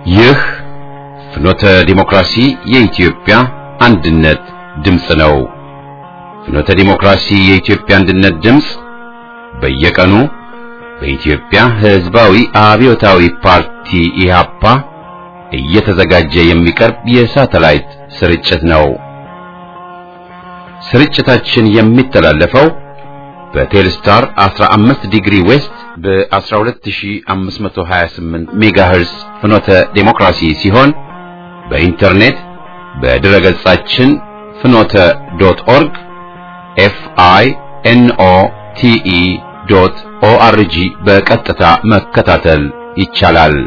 ይህ ፍኖተ ዲሞክራሲ የኢትዮጵያ አንድነት ድምፅ ነው። ፍኖተ ዲሞክራሲ የኢትዮጵያ አንድነት ድምፅ በየቀኑ በኢትዮጵያ ሕዝባዊ አብዮታዊ ፓርቲ ኢህአፓ እየተዘጋጀ የሚቀርብ የሳተላይት ስርጭት ነው። ስርጭታችን የሚተላለፈው በቴልስታር 15 ዲግሪ ዌስት በ12528 ሜጋሄርስ ፍኖተ ዴሞክራሲ ሲሆን በኢንተርኔት በድረ ገጻችን ፍኖተ ዶት ኦርግ ኤፍ አይ ኤን ኦ ቲ ኢ ዶት ኦ አር ጂ በቀጥታ መከታተል ይቻላል።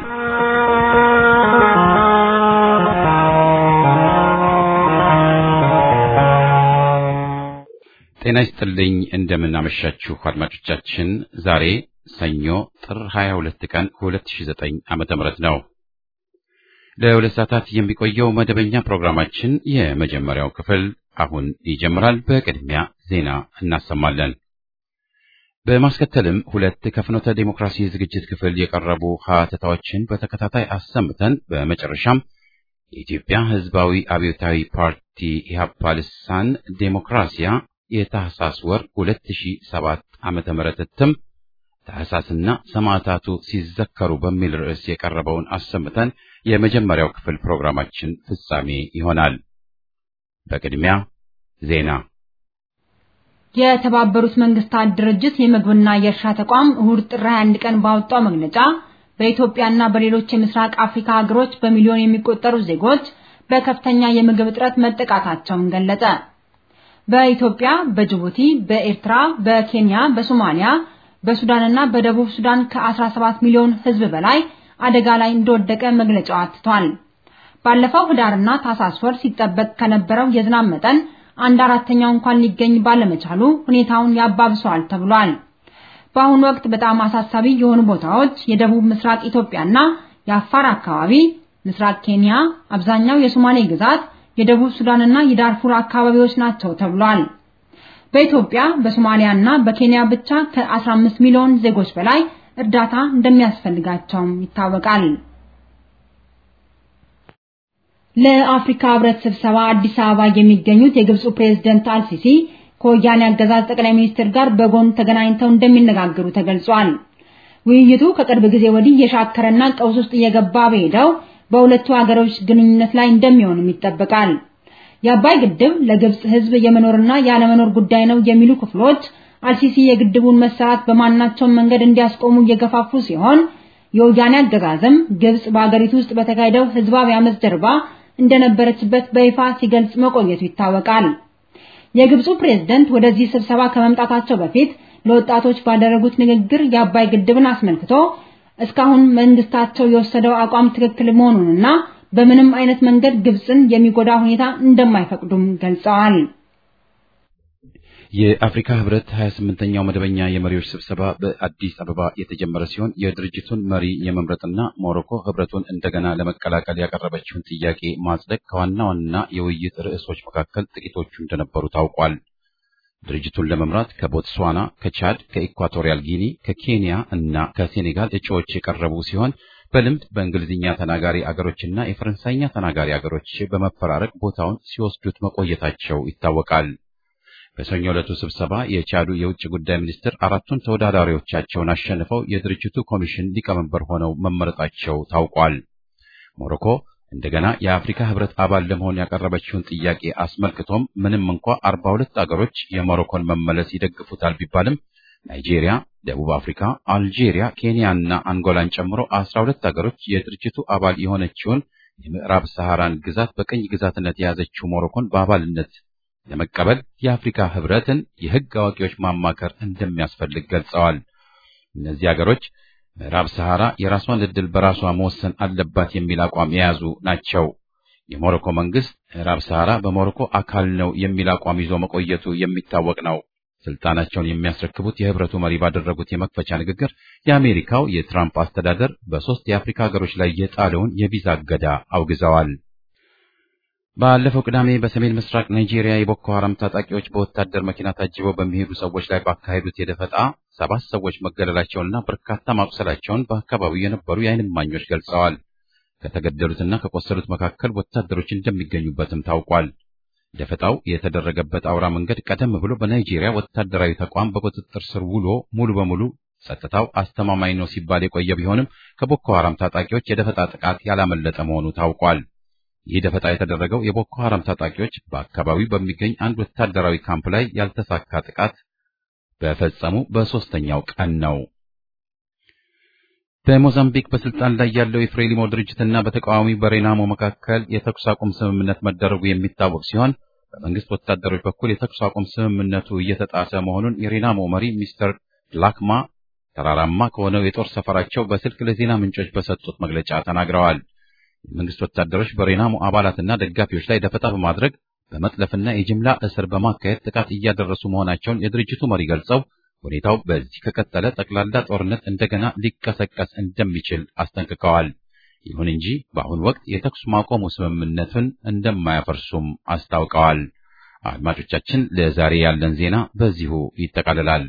ጤና ይስጥልኝ። እንደምን አመሻችሁ አድማጮቻችን። ዛሬ ሰኞ ጥር 22 ቀን 2009 ዓመተ ምህረት ነው። ለሁለት ሰዓታት የሚቆየው መደበኛ ፕሮግራማችን የመጀመሪያው ክፍል አሁን ይጀምራል። በቅድሚያ ዜና እናሰማለን። በማስከተልም ሁለት ከፍኖተ ዴሞክራሲ ዝግጅት ክፍል የቀረቡ ሀተታዎችን በተከታታይ አሰምተን በመጨረሻም የኢትዮጵያ ሕዝባዊ አብዮታዊ ፓርቲ ኢህአፓ ልሳን ዴሞክራሲያ የታህሳስ ወር 2007 ዓመተ ምህረት እትም ታህሳስና ሰማዕታቱ ሲዘከሩ በሚል ርዕስ የቀረበውን አሰምተን የመጀመሪያው ክፍል ፕሮግራማችን ፍጻሜ ይሆናል። በቅድሚያ ዜና። የተባበሩት መንግስታት ድርጅት የምግብና የእርሻ ተቋም እሁድ ጥር 21 ቀን ባወጣው መግለጫ በኢትዮጵያና በሌሎች የምስራቅ አፍሪካ ሀገሮች በሚሊዮን የሚቆጠሩ ዜጎች በከፍተኛ የምግብ እጥረት መጠቃታቸውን ገለጸ። በኢትዮጵያ፣ በጅቡቲ፣ በኤርትራ፣ በኬንያ፣ በሶማሊያ፣ በሱዳንና በደቡብ ሱዳን ከ17 ሚሊዮን ሕዝብ በላይ አደጋ ላይ እንደወደቀ መግለጫው አትቷል። ባለፈው ህዳርና ታህሳስ ወር ሲጠበቅ ከነበረው የዝናብ መጠን አንድ አራተኛው እንኳን ሊገኝ ባለመቻሉ ሁኔታውን ያባብሰዋል ተብሏል። በአሁኑ ወቅት በጣም አሳሳቢ የሆኑ ቦታዎች የደቡብ ምስራቅ ኢትዮጵያና የአፋር አካባቢ፣ ምስራቅ ኬንያ፣ አብዛኛው የሶማሌ ግዛት የደቡብ ሱዳንና የዳርፉር አካባቢዎች ናቸው ተብሏል። በኢትዮጵያ በሶማሊያና በኬንያ ብቻ ከ15 ሚሊዮን ዜጎች በላይ እርዳታ እንደሚያስፈልጋቸውም ይታወቃል። ለአፍሪካ ህብረት ስብሰባ አዲስ አበባ የሚገኙት የግብፁ ፕሬዝደንት አልሲሲ ከወያኔ አገዛዝ ጠቅላይ ሚኒስትር ጋር በጎን ተገናኝተው እንደሚነጋገሩ ተገልጿል። ውይይቱ ከቅርብ ጊዜ ወዲህ የሻከረና ቀውስ ውስጥ እየገባ በሄደው በሁለቱ ሀገሮች ግንኙነት ላይ እንደሚሆንም ይጠበቃል። የአባይ ግድብ ለግብጽ ህዝብ የመኖርና ያለመኖር ጉዳይ ነው የሚሉ ክፍሎች አልሲሲ የግድቡን መሰራት በማናቸውም መንገድ እንዲያስቆሙ እየገፋፉ ሲሆን የወያኔ አገዛዝም ግብጽ በአገሪቱ ውስጥ በተካሄደው ህዝባዊ አመፅ ጀርባ እንደነበረችበት በይፋ ሲገልጽ መቆየቱ ይታወቃል። የግብፁ ፕሬዝደንት ወደዚህ ስብሰባ ከመምጣታቸው በፊት ለወጣቶች ባደረጉት ንግግር የአባይ ግድብን አስመልክቶ እስካሁን መንግስታቸው የወሰደው አቋም ትክክል መሆኑንና በምንም አይነት መንገድ ግብፅን የሚጎዳ ሁኔታ እንደማይፈቅዱም ገልጸዋል። የአፍሪካ ህብረት 28ኛው መደበኛ የመሪዎች ስብሰባ በአዲስ አበባ የተጀመረ ሲሆን የድርጅቱን መሪ የመምረጥና ሞሮኮ ህብረቱን እንደገና ለመቀላቀል ያቀረበችውን ጥያቄ ማጽደቅ ከዋና ዋና የውይይት ርዕሶች መካከል ጥቂቶቹ እንደነበሩ ታውቋል። ድርጅቱን ለመምራት ከቦትስዋና፣ ከቻድ፣ ከኢኳቶሪያል ጊኒ፣ ከኬንያ እና ከሴኔጋል እጩዎች የቀረቡ ሲሆን በልምድ በእንግሊዝኛ ተናጋሪ አገሮችና የፈረንሳይኛ ተናጋሪ አገሮች በመፈራረቅ ቦታውን ሲወስዱት መቆየታቸው ይታወቃል። በሰኞ ዕለቱ ስብሰባ የቻዱ የውጭ ጉዳይ ሚኒስትር አራቱን ተወዳዳሪዎቻቸውን አሸንፈው የድርጅቱ ኮሚሽን ሊቀመንበር ሆነው መመረጣቸው ታውቋል። ሞሮኮ እንደገና የአፍሪካ ህብረት አባል ለመሆን ያቀረበችውን ጥያቄ አስመልክቶም ምንም እንኳ አርባ ሁለት አገሮች የሞሮኮን መመለስ ይደግፉታል ቢባልም ናይጄሪያ፣ ደቡብ አፍሪካ፣ አልጄሪያ፣ ኬንያ እና አንጎላን ጨምሮ አስራ ሁለት አገሮች የድርጅቱ አባል የሆነችውን የምዕራብ ሰሐራን ግዛት በቅኝ ግዛትነት የያዘችው ሞሮኮን በአባልነት ለመቀበል የአፍሪካ ህብረትን የህግ አዋቂዎች ማማከር እንደሚያስፈልግ ገልጸዋል። እነዚህ አገሮች ምዕራብ ሰሐራ የራሷን ዕድል በራሷ መወሰን አለባት የሚል አቋም የያዙ ናቸው። የሞሮኮ መንግስት ምዕራብ ሰሐራ በሞሮኮ አካል ነው የሚል አቋም ይዞ መቆየቱ የሚታወቅ ነው። ስልጣናቸውን የሚያስረክቡት የህብረቱ መሪ ባደረጉት የመክፈቻ ንግግር የአሜሪካው የትራምፕ አስተዳደር በሶስት የአፍሪካ ሀገሮች ላይ የጣለውን የቪዛ እገዳ አውግዘዋል። ባለፈው ቅዳሜ በሰሜን ምስራቅ ናይጄሪያ የቦኮ ሐራም ታጣቂዎች በወታደር መኪና ታጅበው በሚሄዱ ሰዎች ላይ ባካሄዱት የደፈጣ ሰባት ሰዎች መገደላቸውንና በርካታ ማቁሰላቸውን በአካባቢው የነበሩ የዓይን እማኞች ገልጸዋል። ከተገደሉትና ከቆሰሉት መካከል ወታደሮች እንደሚገኙበትም ታውቋል። ደፈጣው የተደረገበት አውራ መንገድ ቀደም ብሎ በናይጄሪያ ወታደራዊ ተቋም በቁጥጥር ስር ውሎ ሙሉ በሙሉ ጸጥታው አስተማማኝ ነው ሲባል የቆየ ቢሆንም ከቦኮ ሐራም ታጣቂዎች የደፈጣ ጥቃት ያላመለጠ መሆኑ ታውቋል። ይህ ደፈጣ የተደረገው የቦኮ ሐራም ታጣቂዎች በአካባቢው በሚገኝ አንድ ወታደራዊ ካምፕ ላይ ያልተሳካ ጥቃት በፈጸሙ በሦስተኛው ቀን ነው። በሞዛምቢክ በስልጣን ላይ ያለው የፍሬሊሞ ድርጅትና በተቃዋሚ በሬናሞ መካከል የተኩስ አቁም ስምምነት መደረጉ የሚታወቅ ሲሆን በመንግስት ወታደሮች በኩል የተኩስ አቁም ስምምነቱ እየተጣሰ መሆኑን የሬናሞ መሪ ሚስተር ላክማ ተራራማ ከሆነው የጦር ሰፈራቸው በስልክ ለዜና ምንጮች በሰጡት መግለጫ ተናግረዋል። የመንግስት ወታደሮች በሬናሞ አባላትና ደጋፊዎች ላይ ደፈጣ በማድረግ በመጥለፍና የጅምላ እስር በማካሄድ ጥቃት እያደረሱ መሆናቸውን የድርጅቱ መሪ ገልጸው ሁኔታው በዚህ ከቀጠለ ጠቅላላ ጦርነት እንደገና ሊቀሰቀስ እንደሚችል አስጠንቅቀዋል። ይሁን እንጂ በአሁኑ ወቅት የተኩስ ማቆሙ ስምምነቱን እንደማያፈርሱም አስታውቀዋል። አድማጮቻችን፣ ለዛሬ ያለን ዜና በዚሁ ይጠቃልላል።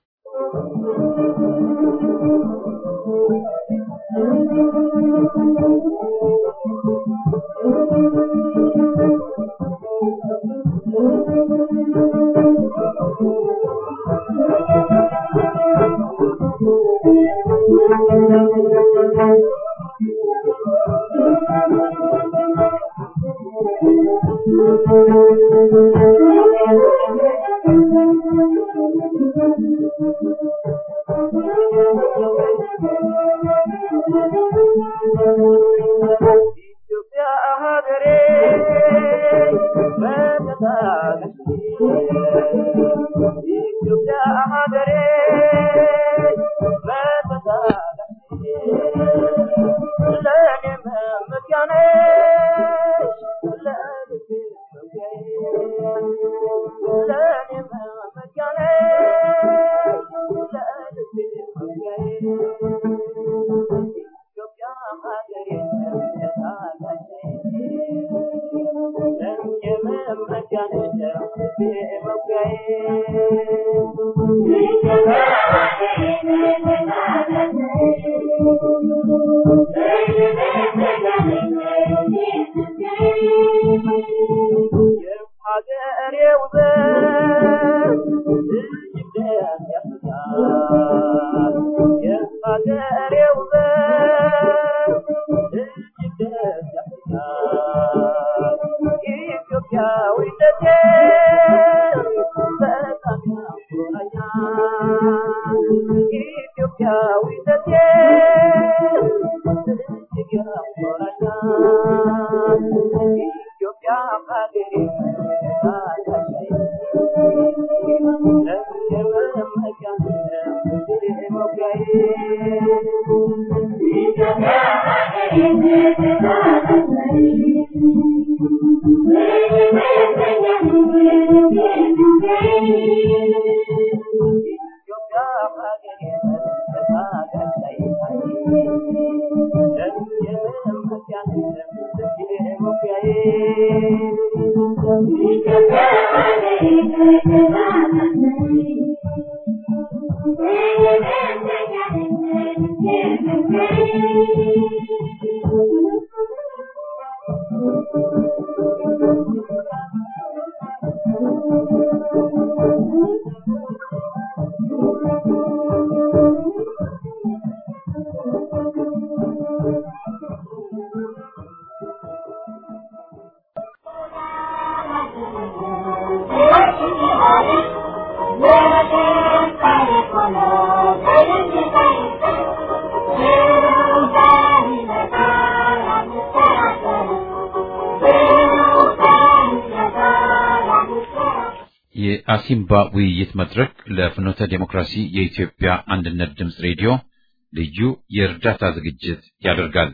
የአሲምባ ውይይት መድረክ ለፍኖተ ዴሞክራሲ የኢትዮጵያ አንድነት ድምፅ ሬዲዮ ልዩ የእርዳታ ዝግጅት ያደርጋል።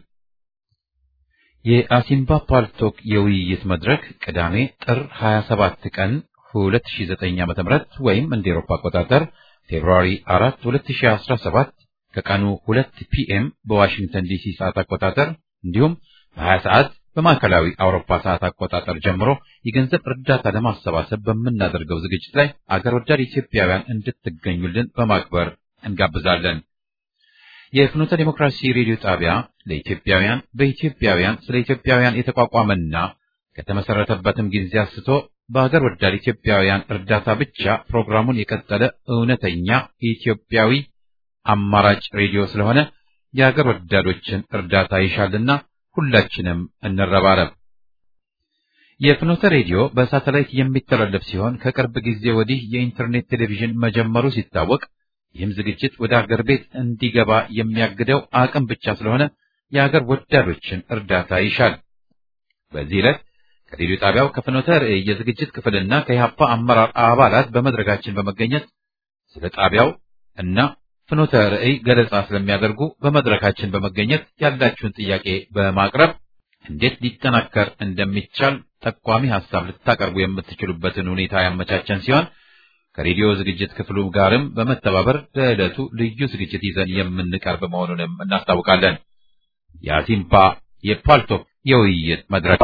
የአሲምባ ፓልቶክ የውይይት መድረክ ቅዳሜ ጥር 27 ቀን 2009 ዓ.ም ወይም እንደ ኤሮፓ አቆጣጠር ፌብሩዋሪ 4 2017 ከቀኑ 2 ፒኤም በዋሽንግተን ዲሲ ሰዓት አቆጣጠር እንዲሁም በ20 ሰዓት በማዕከላዊ አውሮፓ ሰዓት አቆጣጠር ጀምሮ የገንዘብ እርዳታ ለማሰባሰብ በምናደርገው ዝግጅት ላይ አገር ወዳድ ኢትዮጵያውያን እንድትገኙልን በማክበር እንጋብዛለን። የፍኖተ ዲሞክራሲ ሬዲዮ ጣቢያ ለኢትዮጵያውያን በኢትዮጵያውያን ስለ ኢትዮጵያውያን የተቋቋመና ከተመሰረተበትም ጊዜ አንስቶ በሀገር ወዳድ ኢትዮጵያውያን እርዳታ ብቻ ፕሮግራሙን የቀጠለ እውነተኛ ኢትዮጵያዊ አማራጭ ሬዲዮ ስለሆነ የሀገር ወዳዶችን እርዳታ ይሻልና ሁላችንም እንረባረብ። የፍኖተ ሬዲዮ በሳተላይት የሚተላለፍ ሲሆን ከቅርብ ጊዜ ወዲህ የኢንተርኔት ቴሌቪዥን መጀመሩ ሲታወቅ ይህም ዝግጅት ወደ አገር ቤት እንዲገባ የሚያግደው አቅም ብቻ ስለሆነ የሀገር ወዳዶችን እርዳታ ይሻል። በዚህ ዕለት ከሬዲዮ ጣቢያው ከፍኖተ ርዕይ የዝግጅት ክፍልና ከኢህአፓ አመራር አባላት በመድረካችን በመገኘት ስለ ጣቢያው እና ፍኖተ ርዕይ ገለጻ ስለሚያደርጉ በመድረካችን በመገኘት ያላችሁን ጥያቄ በማቅረብ እንዴት ሊጠናከር እንደሚቻል ጠቋሚ ሐሳብ ልታቀርቡ የምትችሉበትን ሁኔታ ያመቻቸን ሲሆን ከሬዲዮ ዝግጅት ክፍሉ ጋርም በመተባበር ለዕለቱ ልዩ ዝግጅት ይዘን የምንቀርብ መሆኑንም እናስታውቃለን። የአሲምፓ የፓልቶክ የውይይት መድረክ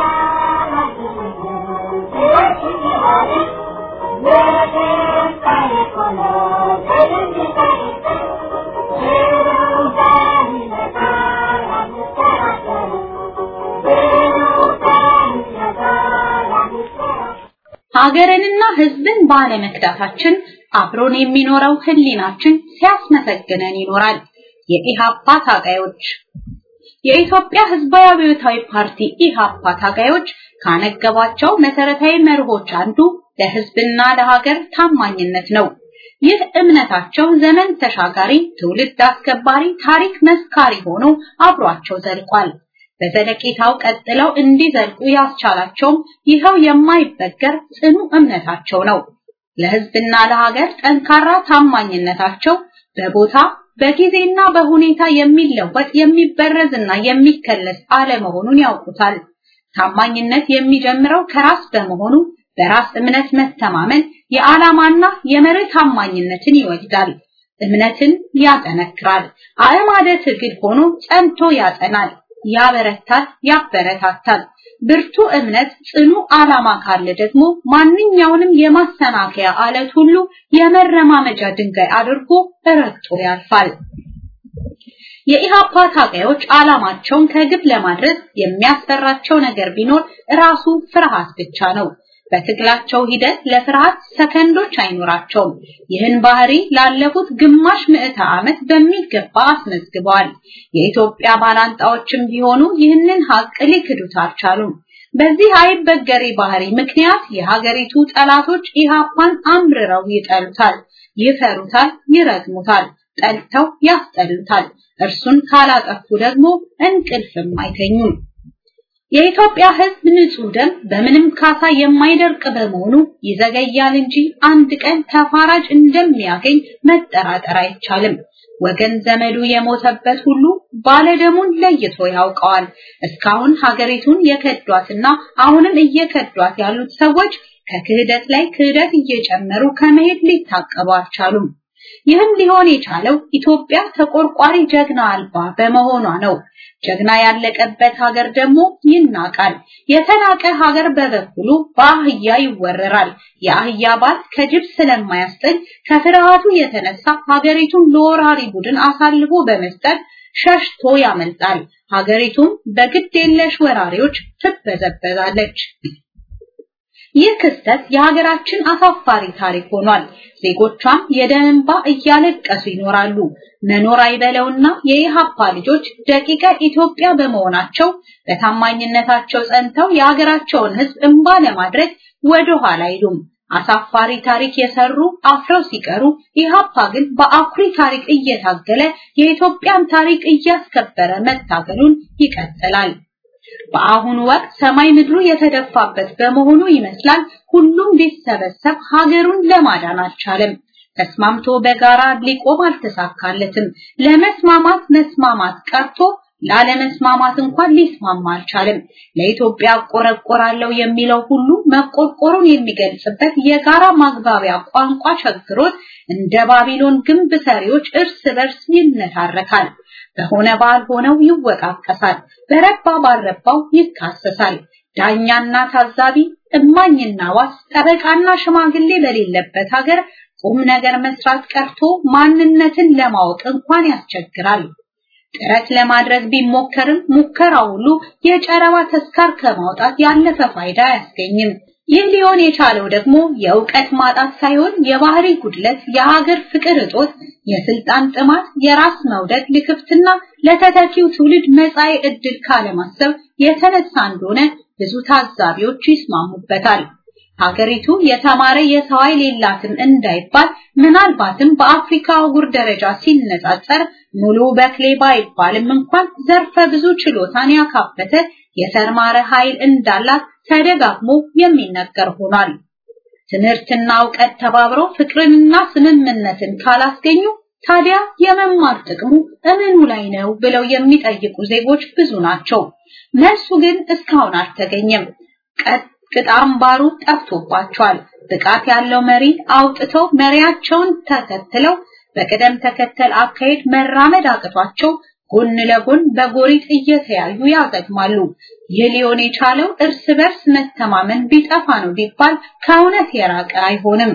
ሀገርንና ሕዝብን ባለመክዳታችን አብሮን የሚኖረው ህሊናችን ሲያስመሰግነን ይኖራል። የኢሃፓ ታጋዮች የኢትዮጵያ ህዝባዊ አብዮታዊ ፓርቲ ኢሃፓ ታጋዮች ካነገባቸው መሰረታዊ መርሆች አንዱ ለህዝብና ለሀገር ታማኝነት ነው። ይህ እምነታቸው ዘመን ተሻጋሪ፣ ትውልድ አስከባሪ፣ ታሪክ መስካሪ ሆኖ አብሯቸው ዘልቋል። በዘለቄታው ቀጥለው እንዲዘልቁ ያስቻላቸውም ይኸው የማይበገር ጽኑ እምነታቸው ነው። ለህዝብና ለሀገር ጠንካራ ታማኝነታቸው በቦታ በጊዜና በሁኔታ የሚለወጥ የሚበረዝና የሚከለስ አለመሆኑን ያውቁታል። ታማኝነት የሚጀምረው ከራስ በመሆኑ በራስ እምነት መተማመን የዓላማና የመርህ ታማኝነትን ይወልዳል። እምነትን ያጠነክራል። አእማደ ትግል ሆኖ ጸንቶ ያጸናል፣ ያበረታል፣ ያበረታታል። ብርቱ እምነት፣ ጽኑ ዓላማ ካለ ደግሞ ማንኛውንም የማሰናከያ አለት ሁሉ የመረማመጃ ድንጋይ አድርጎ ረግጦ ያልፋል። የኢሃፓ ታጋዮች ዓላማቸውን ከግብ ለማድረስ የሚያስፈራቸው ነገር ቢኖር ራሱ ፍርሃት ብቻ ነው። በትግላቸው ሂደት ለፍርሃት ሰከንዶች አይኖራቸውም። ይህን ባህሪ ላለፉት ግማሽ ምዕተ ዓመት በሚገባ አስመዝግበዋል። የኢትዮጵያ ባላንጣዎችም ቢሆኑ ይህንን ሀቅ ሊክዱት አልቻሉም። በዚህ አይበገሬ ባህሪ ምክንያት የሀገሪቱ ጠላቶች ኢሃፓን አምርረው ይጠሉታል፣ ይፈሩታል፣ ይረግሙታል፣ ጠልተው ያስጠሉታል። እርሱን ካላጠፉ ደግሞ እንቅልፍም አይተኙም። የኢትዮጵያ ሕዝብ ንጹህ ደም በምንም ካሳ የማይደርቅ በመሆኑ ይዘገያል እንጂ አንድ ቀን ተፋራጅ እንደሚያገኝ መጠራጠር አይቻልም። ወገን ዘመዱ የሞተበት ሁሉ ባለደሙን ለይቶ ያውቀዋል። እስካሁን ሀገሪቱን የከዷትና አሁንም እየከዷት ያሉት ሰዎች ከክህደት ላይ ክህደት እየጨመሩ ከመሄድ ሊታቀቡ አልቻሉም። ይህም ሊሆን የቻለው ኢትዮጵያ ተቆርቋሪ ጀግና አልባ በመሆኗ ነው። ጀግና ያለቀበት ሀገር ደግሞ ይናቃል። የተናቀ ሀገር በበኩሉ በአህያ ይወረራል። የአህያ ባል ከጅብ ስለማያስጥል ከፍርሃቱ የተነሳ ሀገሪቱን ለወራሪ ቡድን አሳልፎ በመስጠት ሸሽቶ ያመልጣል። ሀገሪቱም በግድ የለሽ ወራሪዎች ትበዘበዛለች። ይህ ክስተት የሀገራችን አሳፋሪ ታሪክ ሆኗል። ዜጎቿም የደም እንባ እያለቀሱ ይኖራሉ። መኖር አይበለውና የኢሃፓ ልጆች ደቂቀ ኢትዮጵያ በመሆናቸው በታማኝነታቸው ጸንተው የሀገራቸውን ሕዝብ እንባ ለማድረግ ወደ ኋላ አይሉም። አሳፋሪ ታሪክ የሰሩ አፍረው ሲቀሩ፣ ኢሃፓ ግን በአኩሪ ታሪክ እየታገለ የኢትዮጵያን ታሪክ እያስከበረ መታገሉን ይቀጥላል። በአሁኑ ወቅት ሰማይ ምድሩ የተደፋበት በመሆኑ ይመስላል ሁሉም ቢሰበሰብ ሀገሩን ለማዳን አልቻለም። ተስማምቶ በጋራ ሊቆም አልተሳካለትም። ለመስማማት መስማማት ቀርቶ ላለመስማማት እንኳን ሊስማማ አልቻለም። ለኢትዮጵያ ቆረቆራለሁ የሚለው ሁሉ መቆርቆሩን የሚገልጽበት የጋራ ማግባቢያ ቋንቋ ቸግሮት እንደ ባቢሎን ግንብ ሰሪዎች እርስ በርስ ይነታረካል። በሆነ ባልሆነው ይወቃቀሳል፣ በረባ ባልረባው ይካሰሳል። ዳኛና ታዛቢ፣ እማኝና ዋስ፣ ጠበቃና ሽማግሌ በሌለበት ሀገር ቁም ነገር መስራት ቀርቶ ማንነትን ለማወቅ እንኳን ያስቸግራል። ጥረት ለማድረግ ቢሞከርም ሙከራ ሁሉ የጨረባ ተስካር ከማውጣት ያለፈ ፋይዳ አያስገኝም። ይህ ሊሆን የቻለው ደግሞ የእውቀት ማጣት ሳይሆን የባህሪ ጉድለት፣ የሀገር ፍቅር እጦት፣ የስልጣን ጥማት፣ የራስ መውደድ ልክፍትና ለተተኪው ትውልድ መጻኢ ዕድል ካለማሰብ የተነሳ እንደሆነ ብዙ ታዛቢዎች ይስማሙበታል። ሀገሪቱ የተማረ የሰው ኃይል የላትም እንዳይባል ምናልባትም በአፍሪካ አህጉር ደረጃ ሲነጻጸር ሙሉ በክሌ ባይባልም እንኳን ዘርፈ ብዙ ችሎታን ያካበተ የተማረ ኃይል እንዳላት ተደጋግሞ የሚነገር ሆኗል። ትምህርትና እውቀት ተባብረው ፍቅርንና ስምምነትን ካላስገኙ ታዲያ የመማር ጥቅሙ እምኑ ላይ ነው ብለው የሚጠይቁ ዜጎች ብዙ ናቸው። መልሱ ግን እስካሁን አልተገኘም። ቅጥ አምባሩ ጠፍቶባቸዋል። ብቃት ያለው መሪ አውጥተው መሪያቸውን ተከትለው በቅደም ተከተል አካሄድ መራመድ አቅቷቸው ጎን ለጎን በጎሪጥ እየተያዩ ያገጥማሉ። ይህ ሊሆን የቻለው እርስ በርስ መተማመን ቢጠፋ ነው ቢባል ከእውነት የራቀ አይሆንም።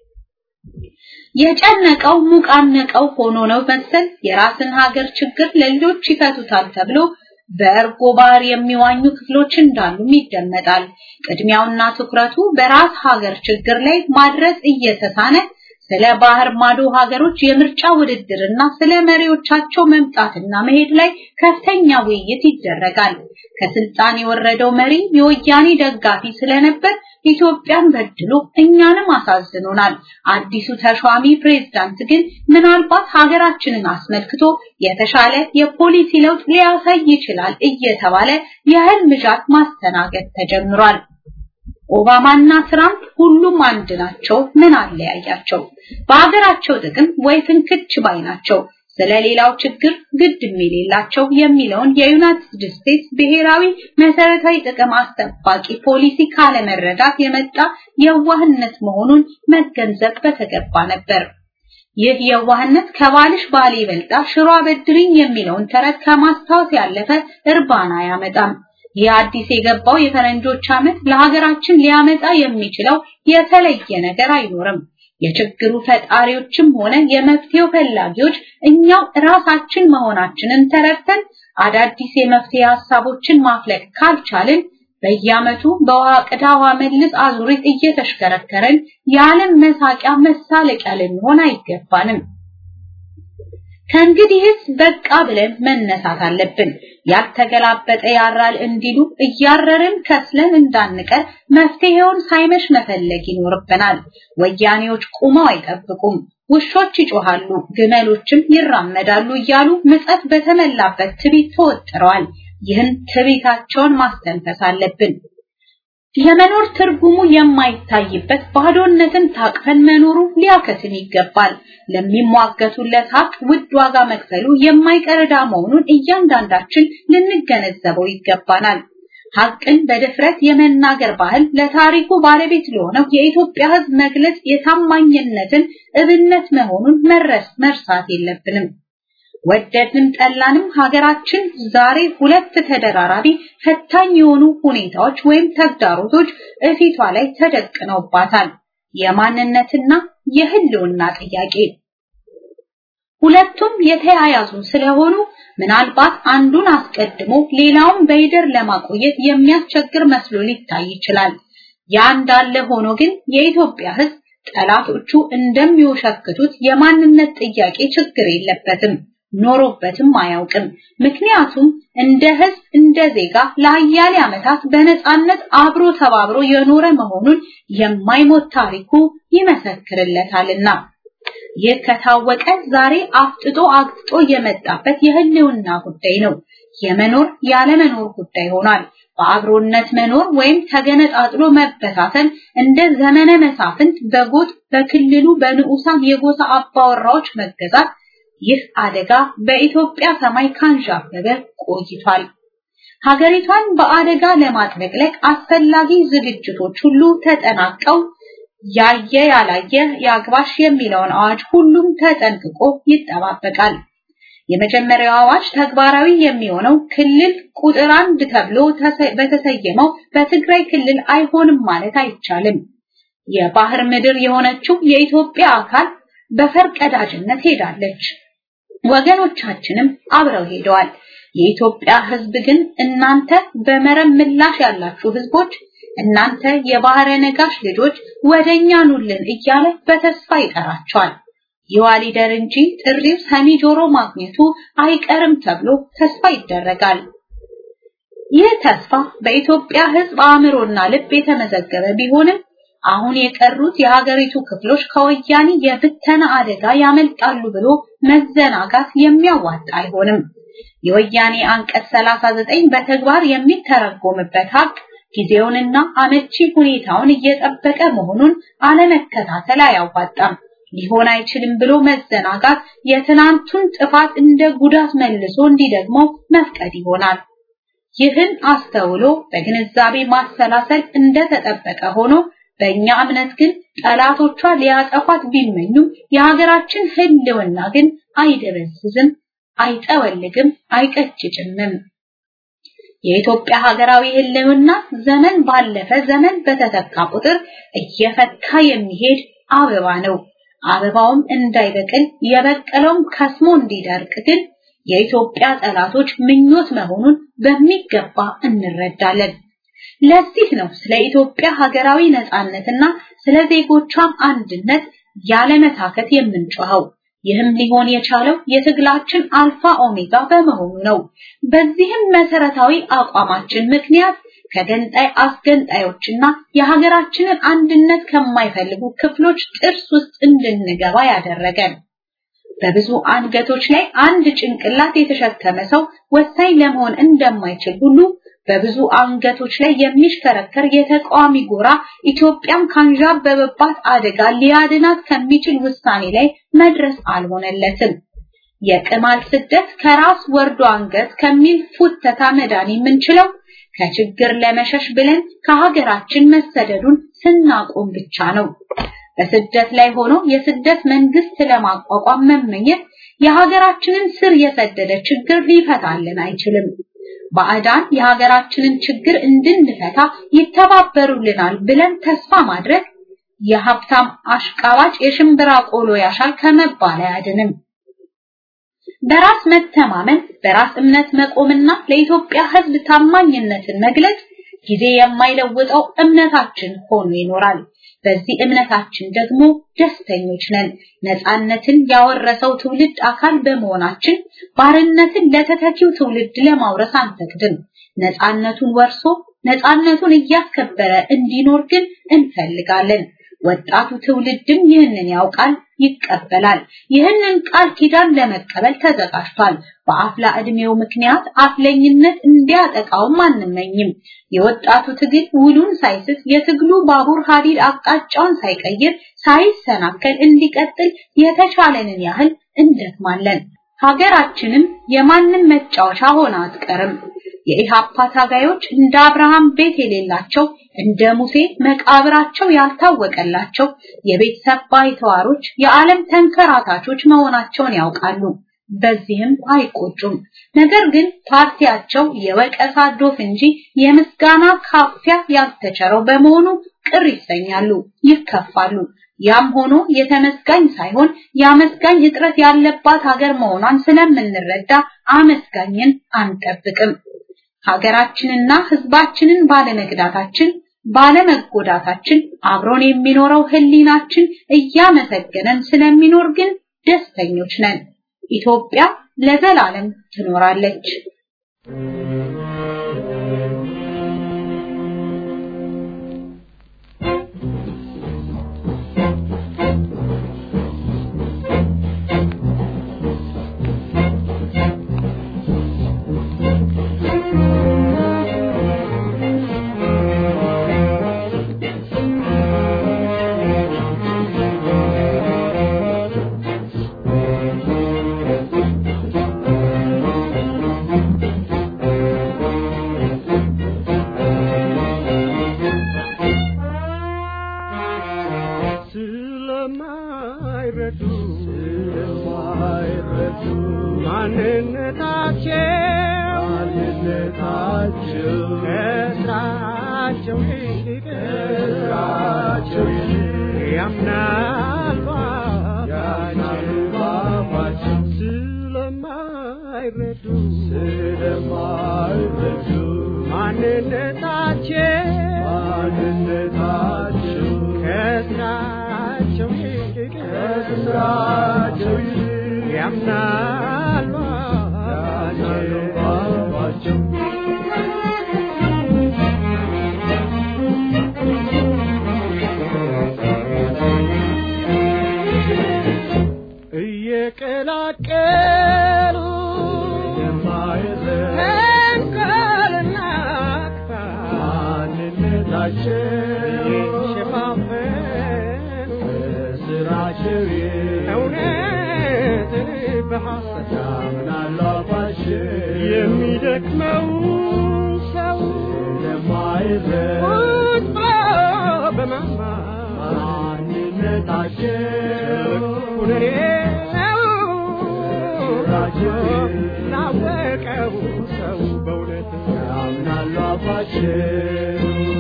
የጨነቀው ሙቃነቀው ሆኖ ነው መሰል የራስን ሀገር ችግር ለልጆች ይፈቱታል ተብሎ በእርጎ ባህር የሚዋኙ ክፍሎች እንዳሉም ይደመጣል። ቅድሚያውና ትኩረቱ በራስ ሀገር ችግር ላይ ማድረስ እየተሳነ ስለ ባህር ማዶ ሀገሮች የምርጫ ውድድርና ስለ መሪዎቻቸው መምጣትና መሄድ ላይ ከፍተኛ ውይይት ይደረጋል። ከስልጣን የወረደው መሪ የወያኔ ደጋፊ ስለነበር ኢትዮጵያን በድሎ እኛንም አሳዝኖናል። አዲሱ ተሿሚ ፕሬዝዳንት ግን ምናልባት ሀገራችንን አስመልክቶ የተሻለ የፖሊሲ ለውጥ ሊያሳይ ይችላል እየተባለ የህልም ዣት ማስተናገድ ተጀምሯል። ኦባማና ትራምፕ ሁሉም አንድ ናቸው። ምን አለያያቸው? በሀገራቸው ጥቅም ወይ ፍንክች ባይ ናቸው። ስለሌላው ችግር ግድ የሌላቸው የሚለውን የዩናይትድ ስቴትስ ብሔራዊ መሰረታዊ ጥቅም አስጠባቂ ፖሊሲ ካለመረዳት የመጣ የዋህነት መሆኑን መገንዘብ በተገባ ነበር። ይህ የዋህነት ከባልሽ ባል ይበልጣ ሽሮ አበድሪኝ የሚለውን ተረት ከማስታወስ ያለፈ እርባና አያመጣም። ይህ አዲስ የገባው የፈረንጆች ዓመት ለሀገራችን ሊያመጣ የሚችለው የተለየ ነገር አይኖርም። የችግሩ ፈጣሪዎችም ሆነ የመፍትሄው ፈላጊዎች እኛው ራሳችን መሆናችንን ተረድተን አዳዲስ የመፍትሄ ሀሳቦችን ማፍለቅ ካልቻልን በየዓመቱ በውሃ ቅዳ ውሃ መልስ አዙሪት እየተሽከረከረን የዓለም መሳቂያ መሳለቂያ ልንሆን አይገባንም። ከእንግዲህስ በቃ ብለን መነሳት አለብን። ያልተገላበጠ ያራል እንዲሉ እያረርን ከስለን እንዳንቀር መፍትሄውን ሳይመሽ መፈለግ ይኖርብናል። ወያኔዎች ቁመው አይጠብቁም። ውሾች ይጮሃሉ፣ ግመሎችም ይራመዳሉ እያሉ ምጸት በተመላበት ትቢት ተወጥረዋል። ይህን ትቢታቸውን ማስተንፈስ አለብን። የመኖር ትርጉሙ የማይታይበት ባዶነትን ታቅፈን መኖሩ ሊያከትም ይገባል። ለሚሟገቱለት ሀቅ ውድ ዋጋ መክፈሉ የማይቀር ዕዳ መሆኑን እያንዳንዳችን ልንገነዘበው ይገባናል። ሀቅን በድፍረት የመናገር ባህል ለታሪኩ ባለቤት ለሆነው የኢትዮጵያ ሕዝብ መግለጽ የታማኝነትን እብነት መሆኑን መረስ መርሳት የለብንም። ወደድንም ጠላንም ሀገራችን ዛሬ ሁለት ተደራራቢ ፈታኝ የሆኑ ሁኔታዎች ወይም ተግዳሮቶች እፊቷ ላይ ተደቅነውባታል። የማንነትና የህልውና ጥያቄ። ሁለቱም የተያያዙ ስለሆኑ ምናልባት አንዱን አስቀድሞ ሌላውን በይደር ለማቆየት የሚያስቸግር መስሎ ሊታይ ይችላል። ያ እንዳለ ሆኖ ግን የኢትዮጵያ ሕዝብ ጠላቶቹ እንደሚወሸክቱት የማንነት ጥያቄ ችግር የለበትም ኖሮበትም አያውቅም። ምክንያቱም እንደ ህዝብ እንደ ዜጋ ለአያሌ ዓመታት በነጻነት አብሮ ተባብሮ የኖረ መሆኑን የማይሞት ታሪኩ ይመሰክርለታልና። ይህ ከታወቀ ዛሬ አፍጥጦ አግጥጦ የመጣበት የህልውና ጉዳይ ነው። የመኖር ያለመኖር ጉዳይ ሆኗል። በአብሮነት መኖር ወይም ተገነጣጥሎ መበታተን እንደ ዘመነ መሳፍንት በጎጥ በክልሉ በንዑሳን የጎሳ አባወራዎች መገዛት ይህ አደጋ በኢትዮጵያ ሰማይ ካንዣበበ ቆይቷል። ሀገሪቷን በአደጋ ለማጥለቅለቅ አስፈላጊ ዝግጅቶች ሁሉ ተጠናቀው ያየ ያላየ ያግባሽ የሚለውን አዋጅ ሁሉም ተጠንቅቆ ይጠባበቃል። የመጀመሪያው አዋጅ ተግባራዊ የሚሆነው ክልል ቁጥር አንድ ተብሎ በተሰየመው በትግራይ ክልል አይሆንም ማለት አይቻልም። የባህር ምድር የሆነችው የኢትዮጵያ አካል በፈርቀዳጅነት ሄዳለች። ወገኖቻችንም አብረው ሄደዋል። የኢትዮጵያ ሕዝብ ግን እናንተ በመረብ ምላሽ ያላችሁ ሕዝቦች እናንተ የባህረ ነጋሽ ልጆች ወደኛ ኑልን እያለ በተስፋ ይጠራቸዋል። ይዋሊደር እንጂ ጥሪው ሰሚ ጆሮ ማግኘቱ አይቀርም ተብሎ ተስፋ ይደረጋል። ይህ ተስፋ በኢትዮጵያ ሕዝብ አእምሮና ልብ የተመዘገበ ቢሆንም አሁን የቀሩት የሀገሪቱ ክፍሎች ከወያኔ የብተና አደጋ ያመልጣሉ ብሎ መዘናጋት የሚያዋጣ አይሆንም። የወያኔ አንቀጽ 39 በተግባር የሚተረጎምበት ሀቅ ጊዜውንና አመቺ ሁኔታውን እየጠበቀ መሆኑን አለመከታተል አያዋጣም። ሊሆን አይችልም ብሎ መዘናጋት የትናንቱን ጥፋት እንደ ጉዳት መልሶ እንዲደግመው መፍቀድ ይሆናል። ይህን አስተውሎ በግንዛቤ ማሰላሰል እንደተጠበቀ ሆኖ በእኛ እምነት ግን ጠላቶቿ ሊያጠፏት ቢመኙም የሀገራችን ህልውና ግን አይደበዝዝም፣ አይጠወልግም፣ አይቀጭጭምም። የኢትዮጵያ ሀገራዊ ህልውና ዘመን ባለፈ ዘመን በተተካ ቁጥር እየፈካ የሚሄድ አበባ ነው። አበባውም እንዳይበቅል የበቀለውም ከስሞ እንዲደርቅ ግን የኢትዮጵያ ጠላቶች ምኞት መሆኑን በሚገባ እንረዳለን። ለዚህ ነው ስለ ኢትዮጵያ ሀገራዊ ነጻነትና ስለ ዜጎቿም አንድነት ያለመታከት የምንጮኸው። ይህም ሊሆን የቻለው የትግላችን አልፋ ኦሜጋ በመሆኑ ነው። በዚህም መሰረታዊ አቋማችን ምክንያት ከገንጣይ አስገንጣዮችና የሀገራችንን አንድነት ከማይፈልጉ ክፍሎች ጥርስ ውስጥ እንድንገባ ያደረገን በብዙ አንገቶች ላይ አንድ ጭንቅላት የተሸከመ ሰው ወሳኝ ለመሆን እንደማይችል ሁሉ በብዙ አንገቶች ላይ የሚሽከረከር የተቃዋሚ ጎራ ኢትዮጵያን ካንዣበበባት አደጋ ሊያድናት ከሚችል ውሳኔ ላይ መድረስ አልሆነለትም። የቅማል ስደት ከራስ ወርዶ አንገት ከሚል ፉተታ መዳን የምንችለው ከችግር ለመሸሽ ብለን ከሀገራችን መሰደዱን ስናቆም ብቻ ነው። በስደት ላይ ሆኖ የስደት መንግስት ለማቋቋም መመኘት የሀገራችንን ስር የሰደደ ችግር ሊፈታልን አይችልም። ባዕዳን የሀገራችንን ችግር እንድንፈታ ይተባበሩልናል ብለን ተስፋ ማድረግ የሀብታም አሽቃባጭ የሽምብራ ቆሎ ያሻል ከመባል አያድንም። በራስ መተማመን፣ በራስ እምነት መቆምና ለኢትዮጵያ ሕዝብ ታማኝነትን መግለጽ ጊዜ የማይለውጠው እምነታችን ሆኖ ይኖራል። በዚህ እምነታችን ደግሞ ደስተኞች ነን። ነፃነትን ያወረሰው ትውልድ አካል በመሆናችን ባርነትን ለተተኪው ትውልድ ለማውረስ አንፈቅድም። ነፃነቱን ወርሶ ነፃነቱን እያስከበረ እንዲኖር ግን እንፈልጋለን። ወጣቱ ትውልድም ይህንን ያውቃል፣ ይቀበላል። ይህንን ቃል ኪዳን ለመቀበል ተዘጋጅቷል። በአፍላ ዕድሜው ምክንያት አፍለኝነት እንዲያጠቃውም አንመኝም። የወጣቱ ትግል ውሉን ሳይስት የትግሉ ባቡር ሀዲድ አቅጣጫውን ሳይቀይር ሳይሰናከል እንዲቀጥል የተቻለንን ያህል እንደክማለን። ሀገራችንም የማንም መጫወቻ ሆና አትቀርም። የኢሃፓ ታጋዮች እንደ አብርሃም ቤት የሌላቸው እንደ ሙሴ መቃብራቸው ያልታወቀላቸው የቤተሰብ ባይተዋሮች የዓለም ተንከራታቾች መሆናቸውን ያውቃሉ። በዚህም አይቆጩም። ነገር ግን ፓርቲያቸው የወቀሳ ዶፍ እንጂ የምስጋና ካፊያ ያልተቸረው በመሆኑ ቅር ይሰኛሉ፣ ይከፋሉ። ያም ሆኖ የተመስጋኝ ሳይሆን የአመስጋኝ እጥረት ያለባት ሀገር መሆኗን ስለምንረዳ አመስጋኝን አንጠብቅም። ሀገራችንና ሕዝባችንን ባለመግዳታችን ባለመጎዳታችን አብሮን የሚኖረው ህሊናችን እያመሰገነን ስለሚኖር ግን ደስተኞች ነን። ኢትዮጵያ ለዘላለም ትኖራለች። ስለማይረዱ ስለማይረዱ ማንነታቸው ማንነታቸው ከስራቸው ይልቅ ከስራቸው ይልቅ ያምናሉ አባባቸው ስለማይረዱ ስለማይረዱ ማንነታቸው ማንነታቸው ከስራቸው ይልቅ ከስራቸው ይልቅ ያምናሉ አባባቸው እየቀላቀሉ ተንኮልና ማንነታቸው ሸፋፈን ስራቸው እውነትን በሐሰት ያምናሉ አባቸው የሚደክመው ሰው ለማይረድ ቁጣ በማማር ማንነታቸው ሁነኔ ላወቀው ሰው በእውነት ያምናሉ አባቸው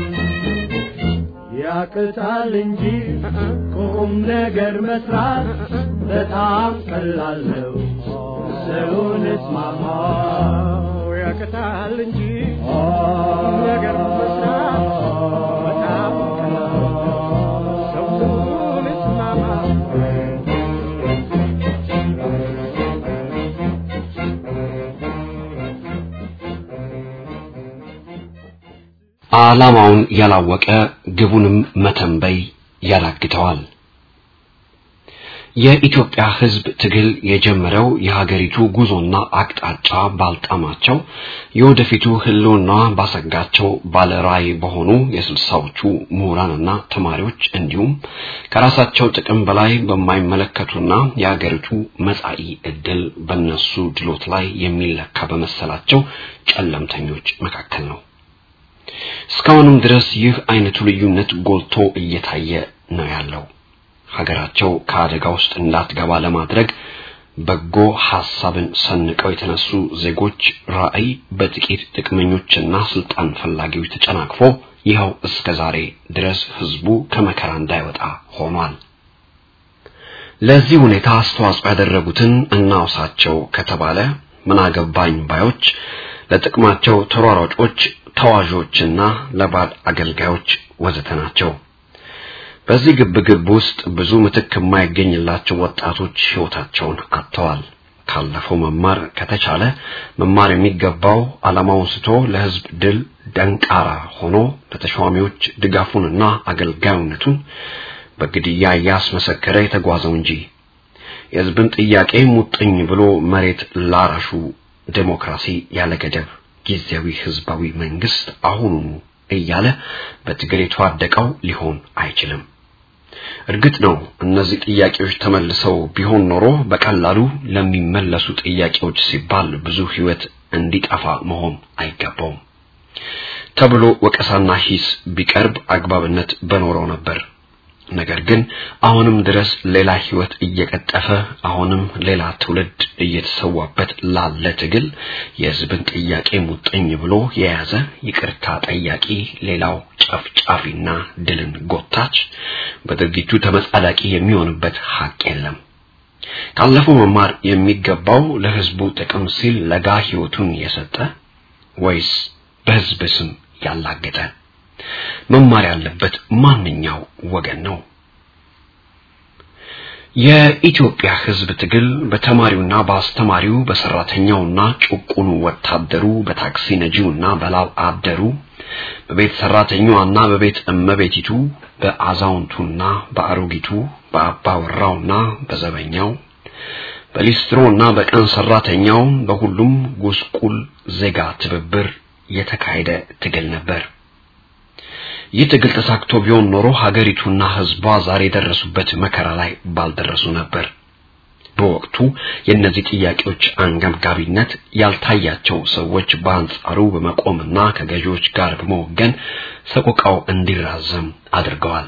ያቅታል እንጂ ቁም ነገር መስራት በጣም ቀላል ነው። ሰውን እስማማ ያቅታል እንጂ ቁም ነገር መስራት በጣም ቀላል ነው። ሰውን እስማማ ዓላማውን ያላወቀ ግቡንም መተንበይ ያዳግተዋል። የኢትዮጵያ ሕዝብ ትግል የጀመረው የሀገሪቱ ጉዞና አቅጣጫ ባልጣማቸው የወደፊቱ ህልውና ባሰጋቸው ባለራዕይ በሆኑ የስልሳዎቹ ምሁራንና ተማሪዎች እንዲሁም ከራሳቸው ጥቅም በላይ በማይመለከቱና የሀገሪቱ መጻኢ ዕድል በነሱ ድሎት ላይ የሚለካ በመሰላቸው ጨለምተኞች መካከል ነው። እስካሁንም ድረስ ይህ አይነቱ ልዩነት ጎልቶ እየታየ ነው ያለው። ሀገራቸው ከአደጋ ውስጥ እንዳትገባ ለማድረግ በጎ ሐሳብን ሰንቀው የተነሱ ዜጎች ራዕይ በጥቂት ጥቅመኞችና ስልጣን ፈላጊዎች ተጨናቅፎ ይኸው እስከ ዛሬ ድረስ ህዝቡ ከመከራ እንዳይወጣ ሆኗል። ለዚህ ሁኔታ አስተዋጽኦ ያደረጉትን እናውሳቸው ከተባለ ምን አገባኝ ባዮች፣ ለጥቅማቸው ተሯሯጮች፣ ተዋዦችና ለባድ አገልጋዮች ወዘተ ናቸው። በዚህ ግብግብ ውስጥ ብዙ ምትክ የማይገኝላቸው ወጣቶች ህይወታቸውን አጥተዋል። ካለፈው መማር ከተቻለ መማር የሚገባው ዓላማውን ስቶ ለህዝብ ድል ደንቃራ ሆኖ ለተሿሚዎች ድጋፉንና አገልጋዩነቱን በግድያ እያስመሰከረ የተጓዘው እንጂ የህዝብን ጥያቄ ሙጥኝ ብሎ መሬት ላራሹ ዴሞክራሲ ያለ ገደብ ጊዜያዊ ህዝባዊ መንግስት አሁኑኑ እያለ በትግል የተዋደቀው ሊሆን አይችልም። እርግጥ ነው እነዚህ ጥያቄዎች ተመልሰው ቢሆን ኖሮ በቀላሉ ለሚመለሱ ጥያቄዎች ሲባል ብዙ ህይወት እንዲጠፋ መሆን አይገባውም ተብሎ ወቀሳና ሂስ ቢቀርብ አግባብነት በኖረው ነበር። ነገር ግን አሁንም ድረስ ሌላ ህይወት እየቀጠፈ አሁንም ሌላ ትውልድ እየተሰዋበት ላለ ትግል የህዝብን ጥያቄ ሙጥኝ ብሎ የያዘ ይቅርታ ጠያቂ ሌላው ጨፍጫፊና ድልን ጎታች በድርጊቱ ተመጻዳቂ የሚሆንበት ሀቅ የለም። ካለፈው መማር የሚገባው ለህዝቡ ጥቅም ሲል ለጋ ህይወቱን የሰጠ ወይስ በህዝብ ስም ያላገጠ? መማር ያለበት ማንኛው ወገን ነው? የኢትዮጵያ ህዝብ ትግል በተማሪውና በአስተማሪው በሰራተኛውና ጭቁኑ ወታደሩ በታክሲ ነጂውና በላብ አደሩ በቤት ሰራተኛዋና በቤት እመቤቲቱ በአዛውንቱና በአሮጊቱ በአባወራውና በዘበኛው በሊስትሮና በቀን ሰራተኛው በሁሉም ጉስቁል ዜጋ ትብብር የተካሄደ ትግል ነበር። ይህ ትግል ተሳክቶ ቢሆን ኖሮ ሀገሪቱና ህዝቧ ዛሬ የደረሱበት መከራ ላይ ባልደረሱ ነበር። በወቅቱ የእነዚህ ጥያቄዎች አንገብጋቢነት ያልታያቸው ሰዎች በአንጻሩ በመቆምና ከገዢዎች ጋር በመወገን ሰቆቃው እንዲራዘም አድርገዋል።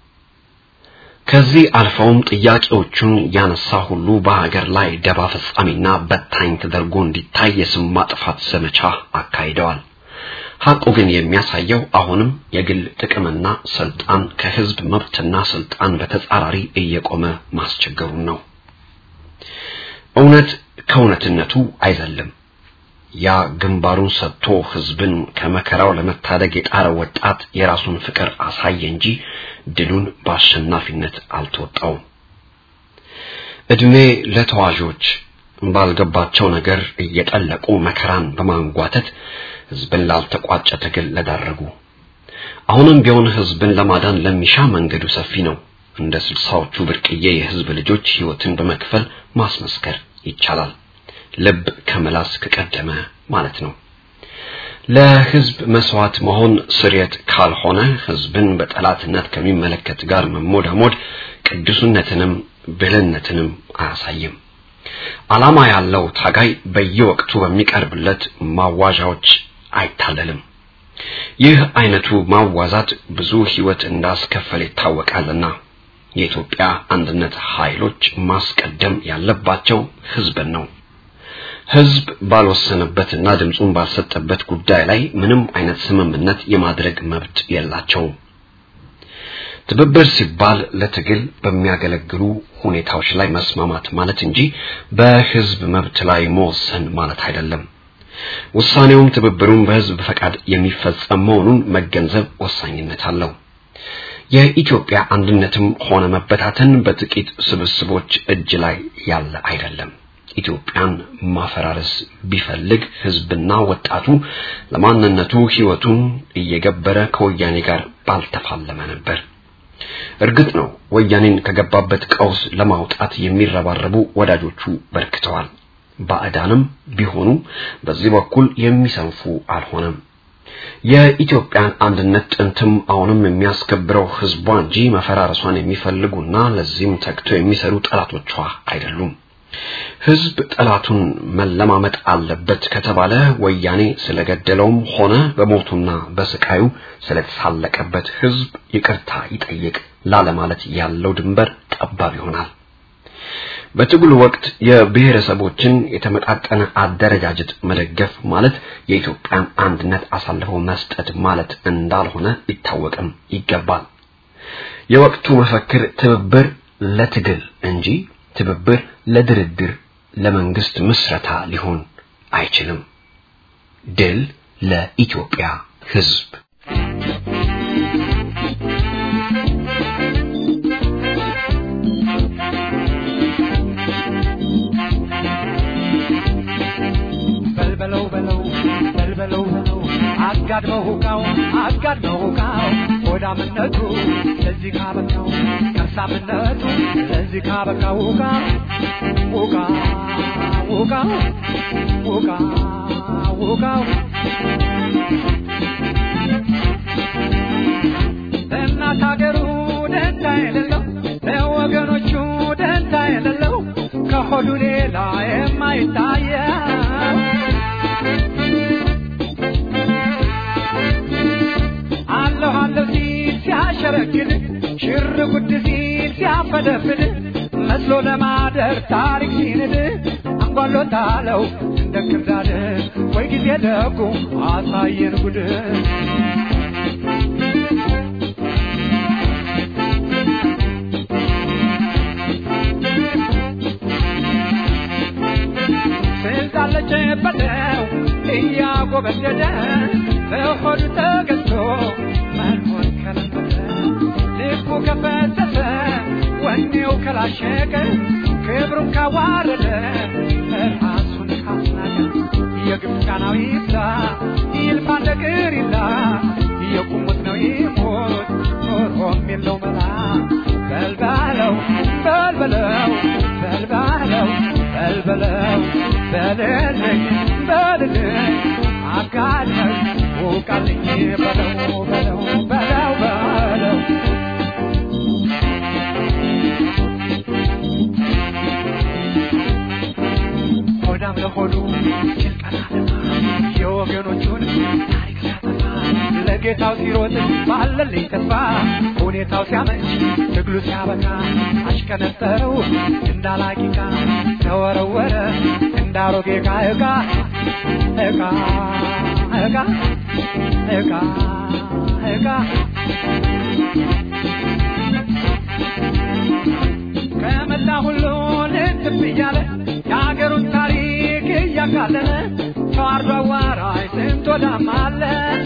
ከዚህ አልፈውም ጥያቄዎቹን ያነሳ ሁሉ በሀገር ላይ ደባ ፈጻሚና በታኝ ተደርጎ እንዲታይ የስም ማጥፋት ዘመቻ አካሂደዋል። ሐቁ ግን የሚያሳየው አሁንም የግል ጥቅምና ስልጣን ከህዝብ መብትና ስልጣን በተጻራሪ እየቆመ ማስቸገሩን ነው። እውነት ከእውነትነቱ አይዘልም። ያ ግንባሩን ሰጥቶ ህዝብን ከመከራው ለመታደግ የጣረ ወጣት የራሱን ፍቅር አሳየ እንጂ ድሉን በአሸናፊነት አልተወጣውም። እድሜ ለተዋዦች ባልገባቸው ነገር እየጠለቁ መከራን በማንጓተት ህዝብን ላልተቋጨ ትግል ለዳረጉ አሁንም ቢሆን ህዝብን ለማዳን ለሚሻ መንገዱ ሰፊ ነው። እንደ ስልሳዎቹ ብርቅዬ የህዝብ ልጆች ህይወትን በመክፈል ማስመስከር ይቻላል። ልብ ከመላስ ከቀደመ ማለት ነው። ለህዝብ መስዋዕት መሆን ስርየት ካልሆነ ህዝብን በጠላትነት ከሚመለከት ጋር መሞዳሞድ ቅዱስነትንም ብልህነትንም አያሳይም። ዓላማ ያለው ታጋይ በየወቅቱ በሚቀርብለት ማዋዣዎች አይታለልም። ይህ አይነቱ ማዋዛት ብዙ ህይወት እንዳስከፈለ ይታወቃልና የኢትዮጵያ አንድነት ኃይሎች ማስቀደም ያለባቸው ህዝብን ነው። ህዝብ ባልወሰነበትና ድምፁን ባልሰጠበት ጉዳይ ላይ ምንም አይነት ስምምነት የማድረግ መብት የላቸውም። ትብብር ሲባል ለትግል በሚያገለግሉ ሁኔታዎች ላይ መስማማት ማለት እንጂ በህዝብ መብት ላይ መወሰን ማለት አይደለም። ውሳኔውም ትብብሩን በህዝብ ፈቃድ የሚፈጸም መሆኑን መገንዘብ ወሳኝነት አለው። የኢትዮጵያ አንድነትም ሆነ መበታተን በጥቂት ስብስቦች እጅ ላይ ያለ አይደለም። ኢትዮጵያን ማፈራረስ ቢፈልግ ህዝብና ወጣቱ ለማንነቱ ህይወቱን እየገበረ ከወያኔ ጋር ባልተፋለመ ነበር። እርግጥ ነው ወያኔን ከገባበት ቀውስ ለማውጣት የሚረባረቡ ወዳጆቹ በርክተዋል። ባዕዳንም ቢሆኑ በዚህ በኩል የሚሰንፉ አልሆነም። የኢትዮጵያን አንድነት ጥንትም አሁንም የሚያስከብረው ህዝቧ እንጂ መፈራረሷን የሚፈልጉና ለዚህም ተግተው የሚሰሩ ጠላቶቿ አይደሉም። ህዝብ ጠላቱን መለማመጥ አለበት ከተባለ ወያኔ ስለገደለውም ሆነ በሞቱና በስቃዩ ስለተሳለቀበት ህዝብ ይቅርታ ይጠይቅ ላለማለት ያለው ድንበር ጠባብ ይሆናል። በትግሉ ወቅት የብሔረሰቦችን የተመጣጠነ አደረጃጀት መደገፍ ማለት የኢትዮጵያን አንድነት አሳልፈው መስጠት ማለት እንዳልሆነ ሊታወቅም ይገባል። የወቅቱ መፈክር ትብብር ለትግል እንጂ ትብብር ለድርድር ለመንግስት ምስረታ ሊሆን አይችልም። ድል ለኢትዮጵያ ህዝብ። በልበለው በለው በልበለው በለው አጋድመው ሁቃው አጋድመው ሁቃው ሆዳምነቱ ለዚህ ካበቃው ከርሳምነቱ ለዚህ ካበቃው ሁቃ ሁቃ ሁቃ ሁቃ ሁቃው ለእናት ሀገሩ ደንታ የሌለው ለወገኖቹ ደንታ የሌለው ከሆዱ ሌላ የማይታየው አለሁ አለሁ ሲል ሲያሸረግድ ሽር ጉድ ሲል ሲያፈደፍድ መስሎ ለማደር ታሪክ ሲንድ አንጓሎታለው እንደ ክርዳድ ወይ ጊዜ ደጉ አሳየን ጉድ ስልጣን ለጨበጠው እያጎበደደ በሆዱ ተገዝቶ መኖር ከለመደ ልቡ ከፈተተ ወኔው ከላሸቀ ክብሩን ካዋረደ ራሱን ካስናቀ የግብፃናዊ ይብዛ ይልፋ እንደ ቅሪላ የቁሙት ነው ይሞት ኖሮም የለው መላ በልባለው በልበለው በልባለው በልበለው በልልኝ በልልኝ አጋለኝ ውቃልኝ በለው በለው በለው በለው ሆዳም ለሆዱ የወገኖቹን ታሪክ ሲያጠፋ ለጌታው ሲሮጥ ባለልኝ ተስፋ ሁኔታው ሲያመች ትግሉ ሲያበቃ አሽከነጠረው እንዳላቂቃ ተወረወረ እንዳሮጌ ዕቃ ዕቃ ዕቃ ዕቃ እቃ እቃ ከመላ ሁሉ ልትብ እያለ የሀገሩን ታሪክ እያቃለለ ተዋርዶ አዋራጅ ስንት ወዳም አለ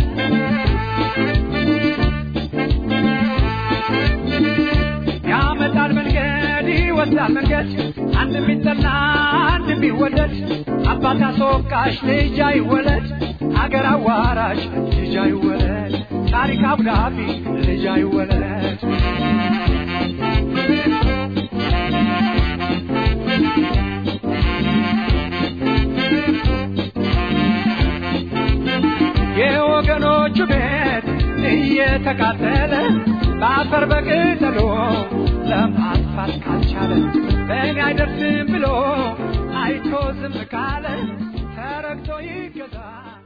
ያመጣል መንገድ ይወስዳል መንገድ አንድ የሚጠላ አንድ የሚወደድ አባት አስወቃሽ ልጅ አይወለድ አገር አዋራሽ ልጅ አይወለድ ታሪክ አብዳፊ ልጅ አይወለድ የወገኖቹ ቤት እየተቃጠለ በአፈር በቅጠሎ ለማጥፋት ካልቻለ በእኔ አይደርስም ብሎ አይቶ ዝም ካለ ተረግቶ ይገዛ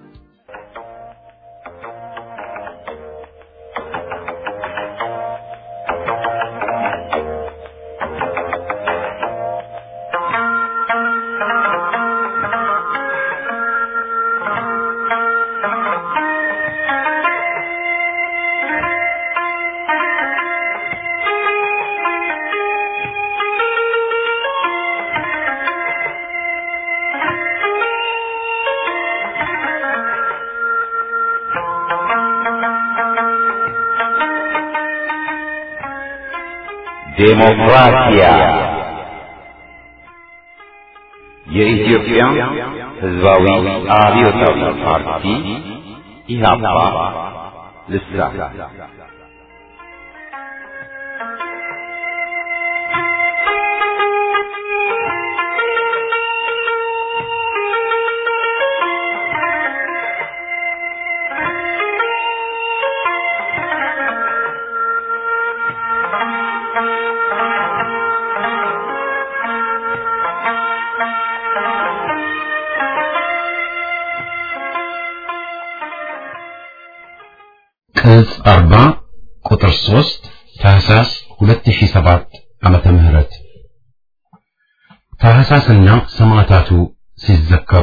ዴሞክራሲያ የኢትዮጵያ ሕዝባዊ አብዮታዊ ፓርቲ ኢህአፓ ልሳን ቅጽ 40 ቁጥር 3 ታህሳስ 2007 ዓመተ ምህረት ታህሳስና ሰማዕታቱ ሲዘከሩ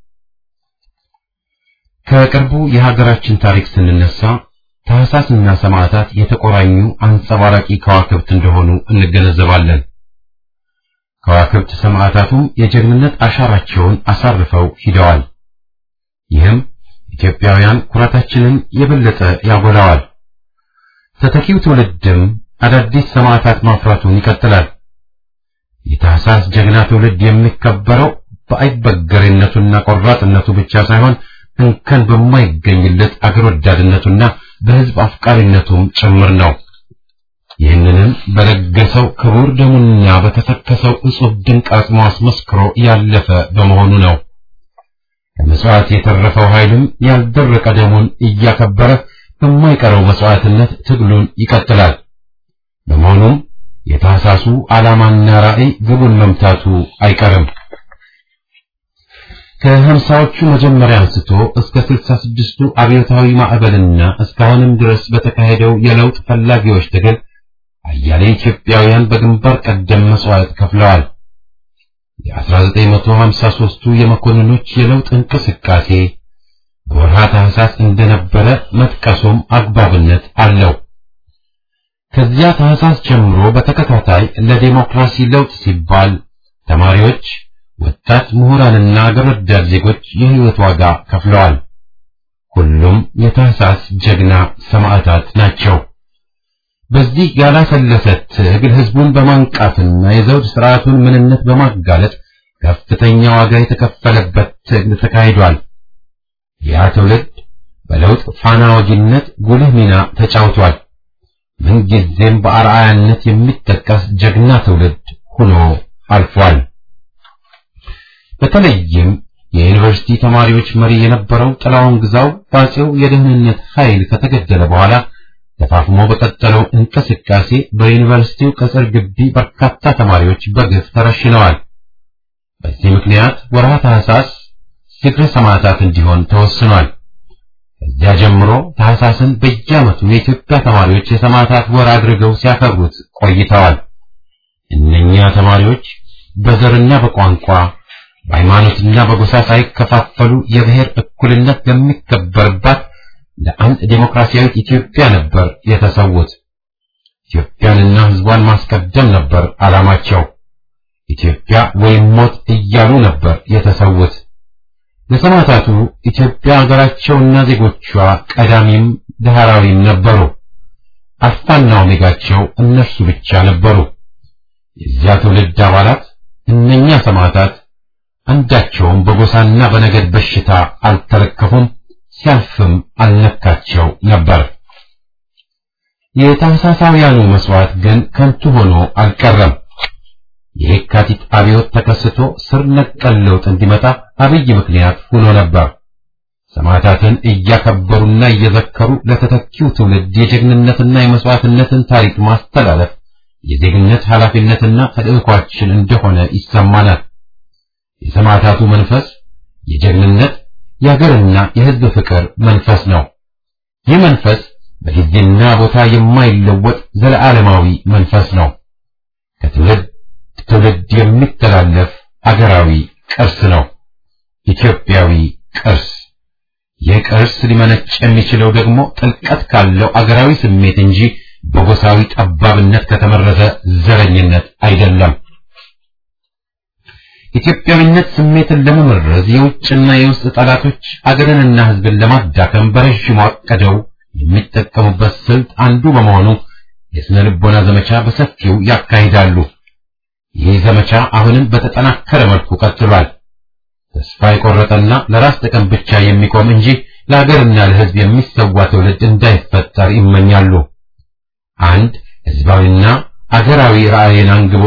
ከቅርቡ የሀገራችን ታሪክ ስንነሳ ታህሳስና ሰማዕታት የተቆራኙ አንጸባራቂ ከዋክብት እንደሆኑ እንገነዘባለን። ከዋክብት ሰማዕታቱም የጀግንነት አሻራቸውን አሳርፈው ሂደዋል። ይህም ኢትዮጵያውያን ኩራታችንን የበለጠ ያጎላዋል። ተተኪው ትውልድም አዳዲስ ሰማዕታት ማፍራቱን ይቀጥላል። የታህሳስ ጀግና ትውልድ የሚከበረው በአይበገሬነቱና ቆራጥነቱ ብቻ ሳይሆን እንከን በማይገኝለት አገር ወዳድነቱና በሕዝብ አፍቃሪነቱም ጭምር ነው። ይህንንም በለገሰው ክቡር ደሙና በተፈከሰው እጹብ ድንቅ አጽሞ አስመስክሮ ያለፈ በመሆኑ ነው። ከመስዋዕት የተረፈው ኃይልም ያልደረቀ ደሙን እያከበረ በማይቀረው መስዋዕትነት ትግሉን ይቀጥላል። በመሆኑም የታህሳሱ ዓላማና ራዕይ ግቡን መምታቱ አይቀርም። ከሀምሳዎቹ መጀመሪያ አንስቶ እስከ ስልሳ ስድስቱ አብዮታዊ ማዕበልና እስካሁንም ድረስ በተካሄደው የለውጥ ፈላጊዎች ትግል አያሌ ኢትዮጵያውያን በግንባር ቀደም መስዋዕት ከፍለዋል። የ1953ቱ የመኮንኖች የለውጥ እንቅስቃሴ በወርሃ ታህሳስ እንደነበረ መጥቀሱም አግባብነት አለው። ከዚያ ታህሳስ ጀምሮ በተከታታይ ለዴሞክራሲ ለውጥ ሲባል ተማሪዎች፣ ወጣት ምሁራንና አገር ወዳድ ዜጎች የሕይወት ዋጋ ከፍለዋል። ሁሉም የታህሳስ ጀግና ሰማዕታት ናቸው። በዚህ ያላሰለሰ ትግል ህዝቡን በማንቃትና የዘውድ ስርዓቱን ምንነት በማጋለጥ ከፍተኛ ዋጋ የተከፈለበት ትግል ተካሂዷል። ያ ትውልድ በለውጥ ፋና ወጊነት ጉልህ ሚና ተጫውቷል። ምንጊዜም በአርአያነት የሚጠቀስ ጀግና ትውልድ ሆኖ አልፏል። በተለይም የዩኒቨርሲቲ ተማሪዎች መሪ የነበረው ጥላውን ግዛው በአፄው የደህንነት ኃይል ከተገደለ በኋላ ተፋፍሞ በቀጠለው እንቅስቃሴ በዩኒቨርሲቲው ቅጽር ግቢ በርካታ ተማሪዎች በግፍ ተረሽነዋል። በዚህ ምክንያት ወርሃ ታህሳስ ዝክረ ሰማዕታት እንዲሆን ተወስኗል። ከዚያ ጀምሮ ታህሳስን በየዓመቱ የኢትዮጵያ ተማሪዎች የሰማዕታት ወር አድርገው ሲያከብሩት ቆይተዋል። እነኛ ተማሪዎች በዘርና በቋንቋ በሃይማኖትና በጎሳ ሳይከፋፈሉ የብሔር እኩልነት ለሚከበርባት ለአንድ ዴሞክራሲያዊት ኢትዮጵያ ነበር የተሰዉት። ኢትዮጵያንና ሕዝቧን ማስቀደም ነበር ዓላማቸው። ኢትዮጵያ ወይም ሞት እያሉ ነበር የተሰዉት። ለሰማዕታቱ ኢትዮጵያ ሀገራቸውና ዜጎቿ ቀዳሚም ዳህራዊም ነበሩ። አልፋና ኦሜጋቸው እነርሱ ብቻ ነበሩ። የዚያ ትውልድ አባላት እነኛ ሰማዕታት አንዳቸውም በጎሳና በነገድ በሽታ አልተለከፉም፣ ሲያልፍም አልነካቸው ነበር። የታህሳሳውያኑ መስዋዕት ግን ከንቱ ሆኖ አልቀረም። የየካቲት አብዮት ተከስቶ ስር ነቀል ለውጥ እንዲመጣ አብይ ምክንያት ሆኖ ነበር። ሰማዕታትን እያከበሩና እየዘከሩ ለተተኪው ትውልድ የጀግንነትና የመስዋዕትነትን ታሪክ ማስተላለፍ የዜግነት ኃላፊነትና ተልዕኳችን እንደሆነ ይሰማናል። የሰማዕታቱ መንፈስ የጀግንነት የሀገርና የሕዝብ ፍቅር መንፈስ ነው። ይህ መንፈስ በጊዜና ቦታ የማይለወጥ ዘለዓለማዊ መንፈስ ነው። ከትውልድ ትውልድ የሚተላለፍ አገራዊ ቅርስ ነው። ኢትዮጵያዊ ቅርስ። ይህ ቅርስ ሊመነጭ የሚችለው ደግሞ ጥልቀት ካለው አገራዊ ስሜት እንጂ በጎሳዊ ጠባብነት ከተመረዘ ዘረኝነት አይደለም። ኢትዮጵያዊነት ስሜትን ለመመረዝ የውጭና የውስጥ ጠላቶች አገርንና ሕዝብን ለማዳከም በረዥሙ አቅደው የሚጠቀሙበት ስልት አንዱ በመሆኑ የስነ ልቦና ዘመቻ በሰፊው ያካሂዳሉ። ይህ ዘመቻ አሁንም በተጠናከረ መልኩ ቀጥሏል። ተስፋ የቆረጠና ለራስ ጥቅም ብቻ የሚቆም እንጂ ለሀገርና ለሕዝብ የሚሰዋ ትውልድ እንዳይፈጠር ይመኛሉ። አንድ ሕዝባዊና አገራዊ ራዕይን አንግቦ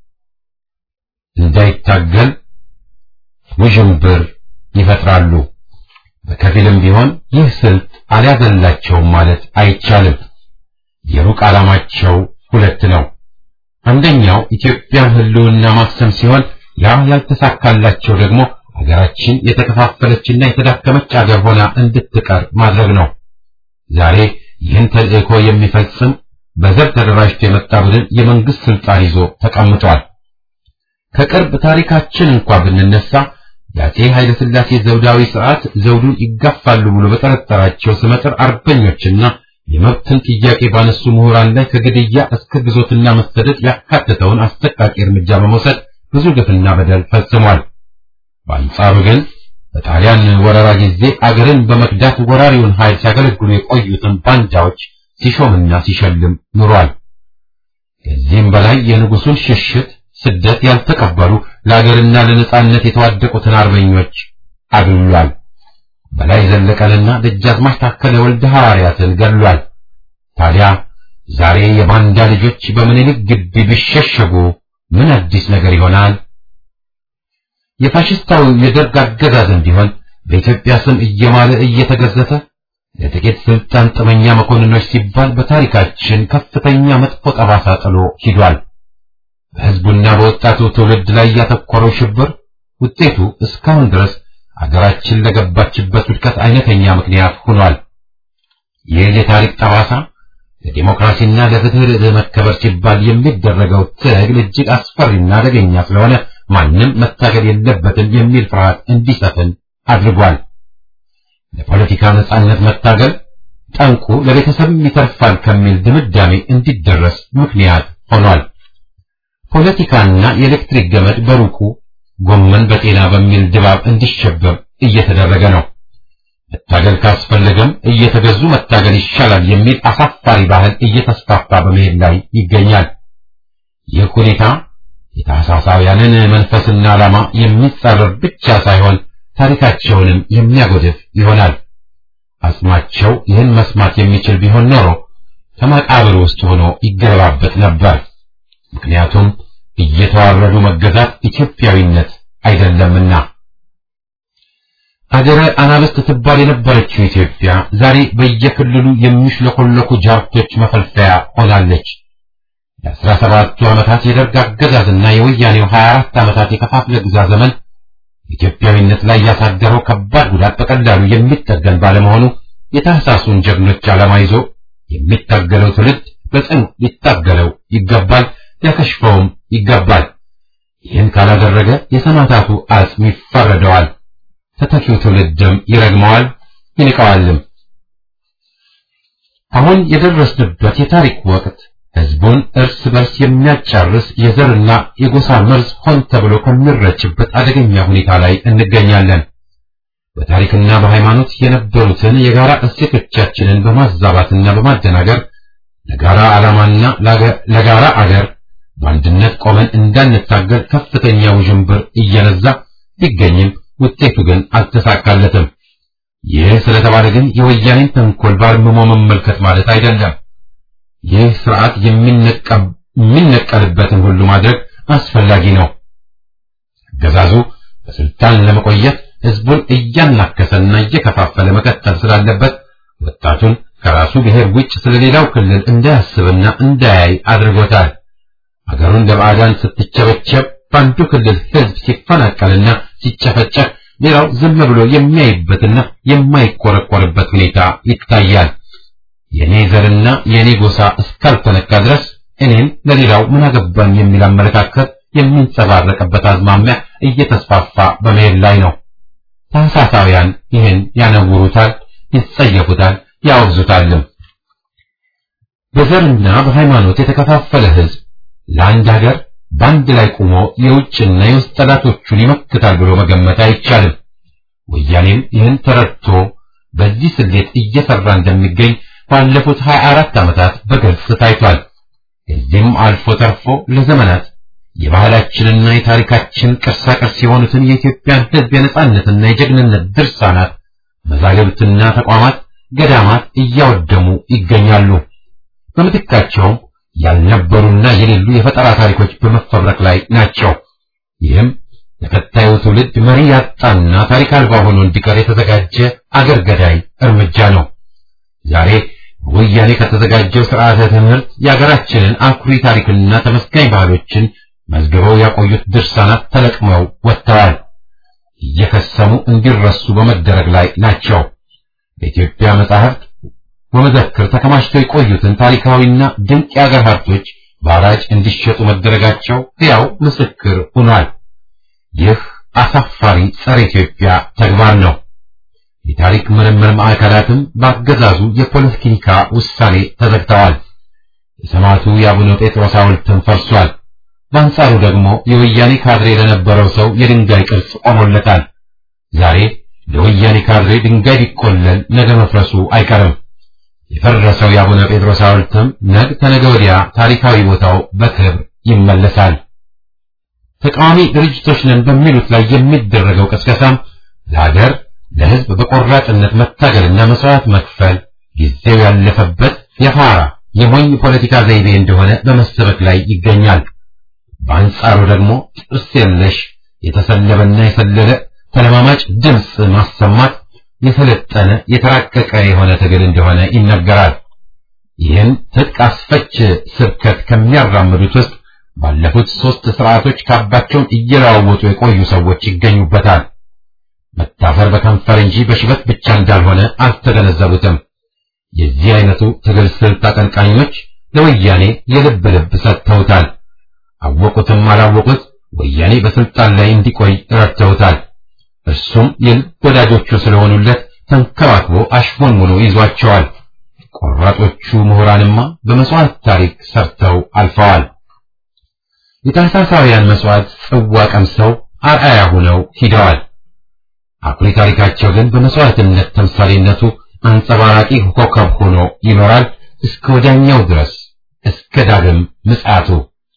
እንዳይታገል ውዥንብር ይፈጥራሉ። በከፊልም ቢሆን ይህ ስልት አልያዘላቸውም ማለት አይቻልም። የሩቅ ዓላማቸው ሁለት ነው። አንደኛው ኢትዮጵያን ሕልውና ማክሰም ሲሆን ያ ያልተሳካላቸው ደግሞ ሀገራችን የተከፋፈለችና የተዳከመች አገር ሆና እንድትቀር ማድረግ ነው። ዛሬ ይህን ተልእኮ የሚፈጽም በዘር ተደራጅቶ የመጣ ቡድን የመንግስት ስልጣን ይዞ ተቀምጧል። ከቅርብ ታሪካችን እንኳ ብንነሳ የአፄ ኃይለ ሥላሴ ዘውዳዊ ስርዓት ዘውዱን ይጋፋሉ ብሎ በጠረጠራቸው ስመጥር አርበኞችና የመብትን ጥያቄ ባነሱ ምሁራን ላይ ከግድያ እስከ ግዞትና መሰደድ ያካተተውን አሰቃቂ እርምጃ በመውሰድ ብዙ ግፍና በደል ፈጽሟል። በአንጻሩ ግን በጣሊያን ወረራ ጊዜ አገርን በመክዳት ወራሪውን ኃይል ሲያገለግሉ የቆዩትን ባንዳዎች ሲሾምና ሲሸልም ኑሯል። ከዚህም በላይ የንጉሱን ሽሽት ስደት ያልተቀበሉ ለአገርና ለነጻነት የተዋደቁትን አርበኞች አግሏል። በላይ ዘለቀንና ደጃዝማች ታከለ ወልደ ሐዋርያትን ገድሏል። ታዲያ ዛሬ የባንዳ ልጆች በምኒልክ ግቢ ቢሸሸጉ ምን አዲስ ነገር ይሆናል? የፋሽስታዊ የደርግ አገዛዝም ቢሆን በኢትዮጵያ ስም እየማለ እየተገዘተ ለጥቂት ስልጣን ጥመኛ መኮንኖች ሲባል በታሪካችን ከፍተኛ መጥፎ ጠባሳ ጥሎ ሂዷል። በሕዝቡና በወጣቱ ትውልድ ላይ ያተኮረው ሽብር ውጤቱ እስካሁን ድረስ አገራችን ለገባችበት ውድቀት አይነተኛ ምክንያት ሆኗል። ይህ የታሪክ ጠባሳ ለዲሞክራሲና ለፍትህ ለመከበር ሲባል የሚደረገው ትግል እጅግ አስፈሪና አደገኛ ስለሆነ ማንም መታገል የለበትም የሚል ፍርሃት እንዲሰፍን አድርጓል። ለፖለቲካ ነጻነት መታገል ጠንቁ ለቤተሰብም ይተርፋል ከሚል ድምዳሜ እንዲደረስ ምክንያት ሆኗል። ፖለቲካና የኤሌክትሪክ ገመድ በሩቁ ጎመን በጤና በሚል ድባብ እንዲሸበብ እየተደረገ ነው። መታገል ካስፈለገም እየተገዙ መታገል ይሻላል የሚል አሳፋሪ ባህል እየተስፋፋ በመሄድ ላይ ይገኛል። ይህ ሁኔታ የታህሳሳውያንን መንፈስና ዓላማ የሚጻረር ብቻ ሳይሆን ታሪካቸውንም የሚያጎድፍ ይሆናል። አጽማቸው ይህን መስማት የሚችል ቢሆን ኖሮ ከመቃብር ውስጥ ሆኖ ይገለባበጥ ነበር። ምክንያቱም እየተዋረዱ መገዛት ኢትዮጵያዊነት አይደለምና። አገረ አናብስት ትባል የነበረችው ኢትዮጵያ ዛሬ በየክልሉ የሚሽለኮለኩ ጃርቶች መፈልፈያ ሆናለች። የአስራ ሰባቱ ዓመታት የደርግ አገዛዝና የወያኔው 24 ዓመታት የከፋፍለ ግዛ ዘመን ኢትዮጵያዊነት ላይ ያሳደረው ከባድ ጉዳት በቀላሉ የሚጠገን ባለመሆኑ የታህሳሱን ጀግኖች ዓላማ ይዞ የሚታገለው ትውልድ በጽኑ ሊታገለው ይገባል፣ ሊያከሽፈውም ይገባል። ይህን ካላደረገ የሰማዕታቱ አጽም ይፈረደዋል፣ ተተኪው ትውልድም ይረግመዋል፣ ይንቀዋልም። አሁን የደረስንበት የታሪክ ወቅት ህዝቡን እርስ በርስ የሚያጫርስ የዘርና የጎሳ መርዝ ሆን ተብሎ ከሚረጭበት አደገኛ ሁኔታ ላይ እንገኛለን። በታሪክና በሃይማኖት የነበሩትን የጋራ እሴቶቻችንን በማዛባትና በማደናገር ለጋራ ዓላማና ለጋራ አገር በአንድነት ቆመን እንዳንታገል ከፍተኛ ውዥንብር እየነዛ ቢገኝም ውጤቱ ግን አልተሳካለትም። ይህ ስለተባለ ግን የወያኔን ተንኮል ባርምሞ መመልከት ማለት አይደለም። ይህ ስርዓት የሚነቀልበትን ሁሉ ማድረግ አስፈላጊ ነው። አገዛዙ በስልጣን ለመቆየት ህዝቡን እያናከሰና እየከፋፈለ መቀጠል ስላለበት ወጣቱን ከራሱ ብሔር ውጭ ስለሌላው ክልል እንዳያስብና እንዳያይ አድርጎታል። አገሩን ለባዕዳን ስትቸበቸብ በአንዱ ክልል ህዝብ ሲፈናቀልና ሲጨፈጨፍ ሌላው ዝም ብሎ የሚያይበትና የማይቆረቆርበት ሁኔታ ይታያል። የኔ ዘርና የኔ ጎሳ እስካልተነካ ድረስ እኔም ለሌላው ምን አገባኝ የሚል አመለካከት የሚንጸባረቅበት አዝማሚያ እየተስፋፋ በመሄድ ላይ ነው። ታህሳሳውያን ይህን ያነውሩታል፣ ይጸየፉታል፣ ያወግዙታልም። በዘርና በሃይማኖት የተከፋፈለ ህዝብ ለአንድ ሀገር በአንድ ላይ ቆሞ የውጭና የውስጥ ጠላቶቹን ይመክታል ብሎ መገመት አይቻልም። ወያኔም ይህን ተረድቶ በዚህ ስሌት እየሰራ እንደሚገኝ ባለፉት 24 ዓመታት በግልጽ ታይቷል። እዚህም አልፎ ተርፎ ለዘመናት የባህላችንና የታሪካችን ቅርሳቅርስ የሆኑትን የኢትዮጵያን ህዝብ የነጻነትና የጀግንነት ድርሳናት፣ መዛግብትና ተቋማት፣ ገዳማት እያወደሙ ይገኛሉ። በምትካቸውም ያልነበሩና የሌሉ የፈጠራ ታሪኮች በመፈብረክ ላይ ናቸው። ይህም ለቀጣዩ ትውልድ መሪ ያጣና ታሪክ አልባ ሆኖ እንዲቀር የተዘጋጀ አገር ገዳይ እርምጃ ነው። ዛሬ ወያኔ ከተዘጋጀው ስርዓተ ትምህርት የሀገራችንን አኩሪ ታሪክና ተመስጋኝ ባህሎችን መዝግበው ያቆዩት ድርሳናት ተለቅመው ወጥተዋል። እየከሰሙ እንዲረሱ በመደረግ ላይ ናቸው። በኢትዮጵያ መጻሕፍት ወመዘክር ተከማችተው የቆዩትን ታሪካዊና ድንቅ የአገር ሀብቶች በአራጭ እንዲሸጡ መደረጋቸው ሕያው ምስክር ሆኗል። ይህ አሳፋሪ ጸረ ኢትዮጵያ ተግባር ነው። የታሪክ ምርምር ማዕከላትም በአገዛዙ የፖለቲካ ውሳኔ ተዘግተዋል። የሰማዕቱ የአቡነ ጴጥሮስ ሐውልትም ፈርሷል። በአንጻሩ ደግሞ የወያኔ ካድሬ ለነበረው ሰው የድንጋይ ቅርጽ ቆሞለታል። ዛሬ ለወያኔ ካድሬ ድንጋይ ቢቆለል ነገ መፍረሱ አይቀርም። የፈረሰው የአቡነ ጴጥሮስ ሐውልትም ነገ ተነገ ወዲያ ታሪካዊ ቦታው በክብር ይመለሳል። ተቃዋሚ ድርጅቶች ነን በሚሉት ላይ የሚደረገው ቅስቀሳም ለሀገር ለሕዝብ በቆራጥነት መታገልና መስዋዕት መክፈል ጊዜው ያለፈበት የፋራ የሞኝ ፖለቲካ ዘይቤ እንደሆነ በመሰበክ ላይ ይገኛል። በአንጻሩ ደግሞ ጥርስ የለሽ የተሰለበና የሰለለ ተለማማጭ ድምፅ ማሰማት የሰለጠነ የተራቀቀ የሆነ ትግል እንደሆነ ይነገራል። ይህን ትጥቅ አስፈች ስብከት ከሚያራምዱት ውስጥ ባለፉት ሦስት ስርዓቶች ካባቸውን እየለዋወጡ የቆዩ ሰዎች ይገኙበታል። መታፈር በከንፈር እንጂ በሽበት ብቻ እንዳልሆነ አልተገነዘቡትም። የዚህ አይነቱ ትግል ስልት አቀንቃኞች ለወያኔ የልብ ልብ ሰጥተውታል። አወቁትም አላወቁት ወያኔ በስልጣን ላይ እንዲቆይ ረድተውታል። እርሱም የልብ ወዳጆቹ ስለሆኑለት ተንከባክቦ አሽሞንሙኖ ይዟቸዋል። ቆራጦቹ ምሁራንማ በመስዋዕት ታሪክ ሰርተው አልፈዋል። የታህሳሳውያን መስዋዕት ጽዋ ቀምሰው አርአያ ሆነው ሂደዋል። አኩሪ ታሪካቸው ግን በመስዋዕትነት ተምሳሌነቱ አንጸባራቂ ኮከብ ሆኖ ይኖራል እስከ ወዲያኛው ድረስ እስከ ዳግም ምጽአቱ።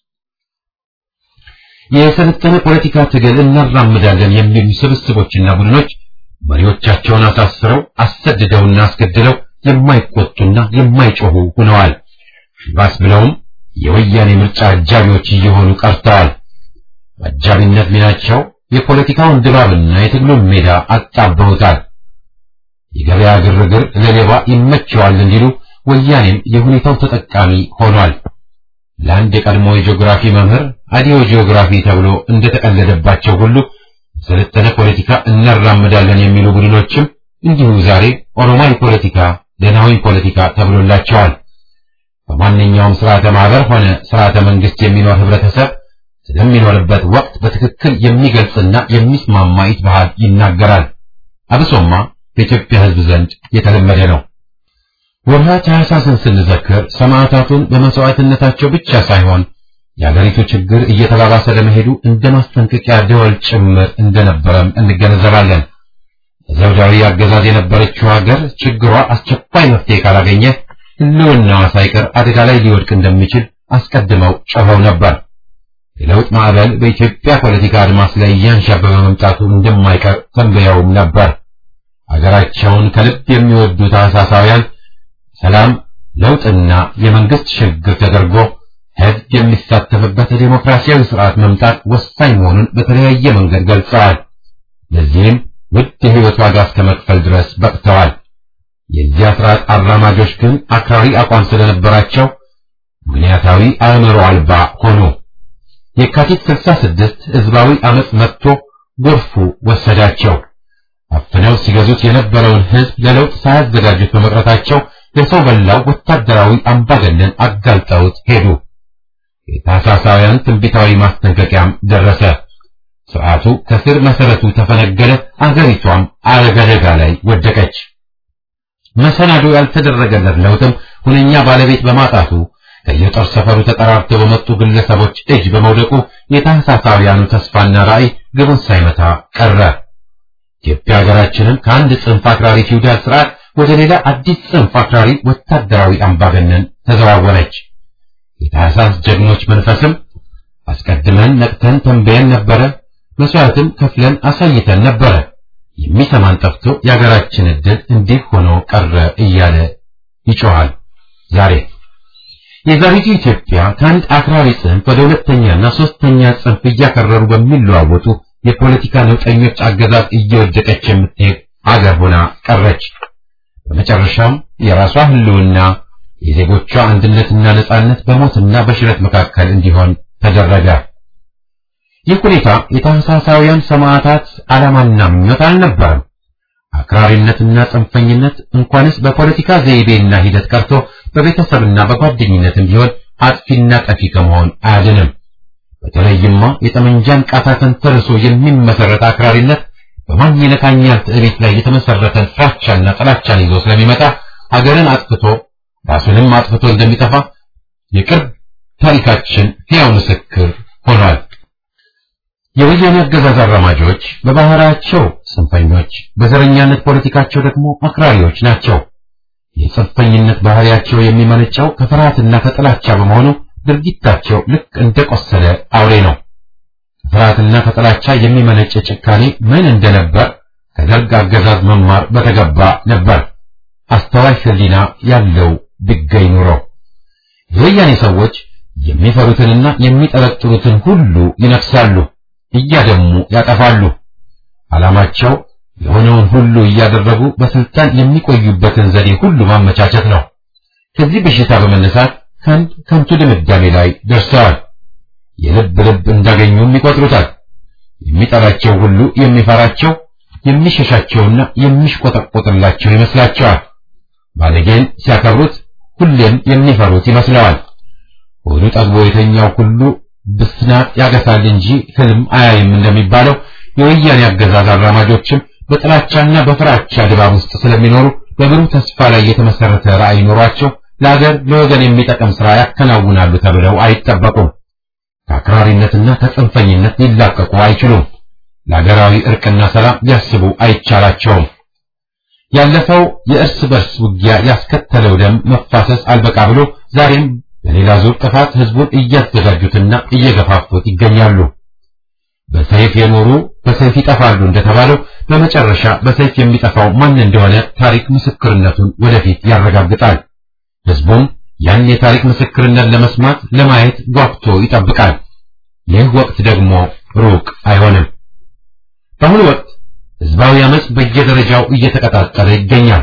የሰለጠነ ፖለቲካ ትግል እናራምዳለን የሚሉ ስብስቦችና ቡድኖች መሪዎቻቸውን አሳስረው አሰድደውና አስገድለው የማይቆጡና የማይጮሁ ሆነዋል። ባስ ብለውም የወያኔ ምርጫ አጃቢዎች እየሆኑ ቀርተዋል። በአጃቢነት ሚናቸው የፖለቲካውን ድባብና የትግሉን ሜዳ አጣበውታል። የገበያ ግርግር ለሌባ ይመቸዋል እንዲሉ ወያኔም የሁኔታው ተጠቃሚ ሆኗል። ለአንድ የቀድሞ የጂኦግራፊ መምህር አዲዮ ጂኦግራፊ ተብሎ እንደተቀለደባቸው ሁሉ የሰለጠነ ፖለቲካ እናራምዳለን የሚሉ ቡድኖችም እንዲሁ ዛሬ ኦሮማዊ ፖለቲካ፣ ደናዊ ፖለቲካ ተብሎላቸዋል። በማንኛውም ስርዓተ ማህበር ሆነ ስርዓተ መንግስት የሚኖር ህብረተሰብ ስለሚኖርበት ወቅት በትክክል የሚገልጽና የሚስማማ ይትባህል ይናገራል። አብሶማ በኢትዮጵያ ህዝብ ዘንድ የተለመደ ነው። ወርሃ ታኅሳስን ስንዘክር ሰማዕታቱን በመስዋዕትነታቸው ብቻ ሳይሆን የአገሪቱ ችግር እየተባባሰ ለመሄዱ እንደ ማስጠንቀቂያ ደወል ጭምር እንደነበረም እንገነዘባለን። ዘውዳዊ አገዛዝ የነበረችው ሀገር ችግሯ አስቸኳይ መፍትሄ ካላገኘ ሕልውናዋ ሳይቀር አደጋ ላይ ሊወድቅ እንደሚችል አስቀድመው ጮኸው ነበር። የለውጥ ማዕበል በኢትዮጵያ ፖለቲካ አድማስ ላይ እያንዣበበ መምጣቱ እንደማይቀር ተንብየውም ነበር። አገራቸውን ከልብ የሚወዱ ታህሳሳውያን ሰላም፣ ለውጥና የመንግስት ሽግግር ተደርጎ ሕዝብ የሚሳተፍበት የዴሞክራሲያዊ ስርዓት መምጣት ወሳኝ መሆኑን በተለያየ መንገድ ገልጸዋል። ለዚህም ውድ የሕይወት ዋጋ እስከ መክፈል ድረስ በቅተዋል። የዚያ ስርዓት አራማጆች ግን አክራሪ አቋም ስለነበራቸው ምክንያታዊ አእምሮ አልባ ሆኑ። የካቲት 66 ህዝባዊ አመጽ መጥቶ ጎርፉ ወሰዳቸው። አፍነው ሲገዙት የነበረውን ህዝብ ለለውጥ ሳያዘጋጁት በመቅረታቸው የሰው በላው ወታደራዊ አምባገነን አጋልጠውት ሄዱ። የታህሳሳውያን ትንቢታዊ ማስጠንቀቂያም ደረሰ። ስርዓቱ ከስር መሰረቱ ተፈነገለ። አገሪቷም አደጋ ላይ ወደቀች። መሰናዶ ያልተደረገለት ለውጥም ሁነኛ ባለቤት በማጣቱ ከየጦር ሰፈሩ ተጠራርተው በመጡ ግለሰቦች እጅ በመውደቁ የታህሳሳውያኑ ተስፋና ራዕይ ግቡን ሳይመታ ቀረ። ኢትዮጵያ ሀገራችንም ከአንድ ጽንፍ አክራሪ ፊውዳል ስርዓት ወደ ሌላ አዲስ ጽንፍ አክራሪ ወታደራዊ አምባገነን ተዘዋወረች። የታህሳስ ጀግኖች መንፈስም አስቀድመን ነቅተን ተንበየን ነበረ፣ መስዋዕትም ከፍለን አሳይተን ነበረ፣ የሚሰማን ጠፍቶ የሀገራችን ዕድል እንዲህ ሆኖ ቀረ እያለ ይጮኻል። ዛሬ የዛሬቱ ኢትዮጵያ ከአንድ አክራሪ ጽንፍ ወደ ሁለተኛና ሶስተኛ ጽንፍ እያከረሩ በሚለዋወጡ የፖለቲካ ነውጠኞች አገዛዝ እየወደቀች የምትሄድ አገር ሆና ቀረች። በመጨረሻም የራሷ ህልውና የዜጎቿ አንድነትና ነጻነት በሞትና በሽረት መካከል እንዲሆን ተደረገ። ይህ ሁኔታ የታህሳሳውያን ሰማዕታት ዓላማና ምኞት አልነበረም። አክራሪነትና ጽንፈኝነት እንኳንስ በፖለቲካ ዘይቤና ሂደት ቀርቶ በቤተሰብና በጓደኝነትም ቢሆን አጥፊና ጠፊ ከመሆን አያድንም። በተለይማ የጠመንጃን ቃታ ተንተርሶ የሚመሰረት አክራሪነት በማን ይነካኛል ትዕቢት ላይ የተመሰረተን ፍራቻና ጥላቻን ይዞ ስለሚመጣ ሀገርን አጥፍቶ ራሱንም አጥፍቶ እንደሚጠፋ የቅርብ ታሪካችን ሕያው ምስክር ሆኗል። የወያኔ አገዛዝ አራማጆች በባህሪያቸው ጽንፈኞች፣ በዘረኛነት ፖለቲካቸው ደግሞ አክራሪዎች ናቸው። የጽንፈኝነት ባህሪያቸው የሚመነጨው ከፍርሃትና ከጥላቻ በመሆኑ ድርጊታቸው ልክ እንደ ቆሰለ አውሬ ነው። ከፍርሃትና ከጥላቻ የሚመነጭ ጭካኔ ምን እንደነበር ከደርግ አገዛዝ መማር በተገባ ነበር። አስተዋይ ሕሊና ያለው ቢገኝ ኑሮ የወያኔ ሰዎች የሚፈሩትንና የሚጠረጥሩትን ሁሉ ይነክሳሉ፣ እያደሙ ያጠፋሉ። ዓላማቸው የሆነውን ሁሉ እያደረጉ በስልጣን የሚቆዩበትን ዘዴ ሁሉ ማመቻቸት ነው። ከዚህ በሽታ በመነሳት ከአንድ ከንቱ ድምዳሜ ላይ ደርሰዋል። የልብ ልብ እንዳገኙም ይቆጥሩታል። የሚጠላቸው ሁሉ የሚፈራቸው የሚሸሻቸውና የሚሽቆጠቆጥላቸው ይመስላቸዋል። ባለጌን ሲያከብሩት ሁሌም የሚፈሩት ይመስለዋል። ሆዱ ጠግቦ የተኛው ሁሉ ብስናት ያገሳል እንጂ ህልም አያይም እንደሚባለው የወያኔ አገዛዝ አራማጆችም በጥላቻና በፍራቻ ድባብ ውስጥ ስለሚኖሩ በብሩህ ተስፋ ላይ የተመሰረተ ራዕይ ኖሯቸው ለሀገር ለወገን የሚጠቅም ሥራ ያከናውናሉ ተብለው አይጠበቁም። ከአክራሪነትና ከጽንፈኝነት ሊላቀቁ አይችሉም። ለሀገራዊ እርቅና ሰላም ሊያስቡ አይቻላቸውም። ያለፈው የእርስ በርስ ውጊያ ያስከተለው ደም መፋሰስ አልበቃ ብሎ ዛሬም ለሌላ ዙር ጥፋት ህዝቡን እያዘጋጁትና እየገፋፉት ይገኛሉ። በሰይፍ የኖሩ በሰይፍ ይጠፋሉ እንደተባለው በመጨረሻ በሰይፍ የሚጠፋው ማን እንደሆነ ታሪክ ምስክርነቱን ወደፊት ያረጋግጣል። ህዝቡም ያን የታሪክ ምስክርነት ለመስማት ለማየት ጓጉቶ ይጠብቃል። ይህ ወቅት ደግሞ ሩቅ አይሆንም። በአሁኑ ወቅት ህዝባዊ አመጽ በየደረጃው እየተቀጣጠለ ይገኛል።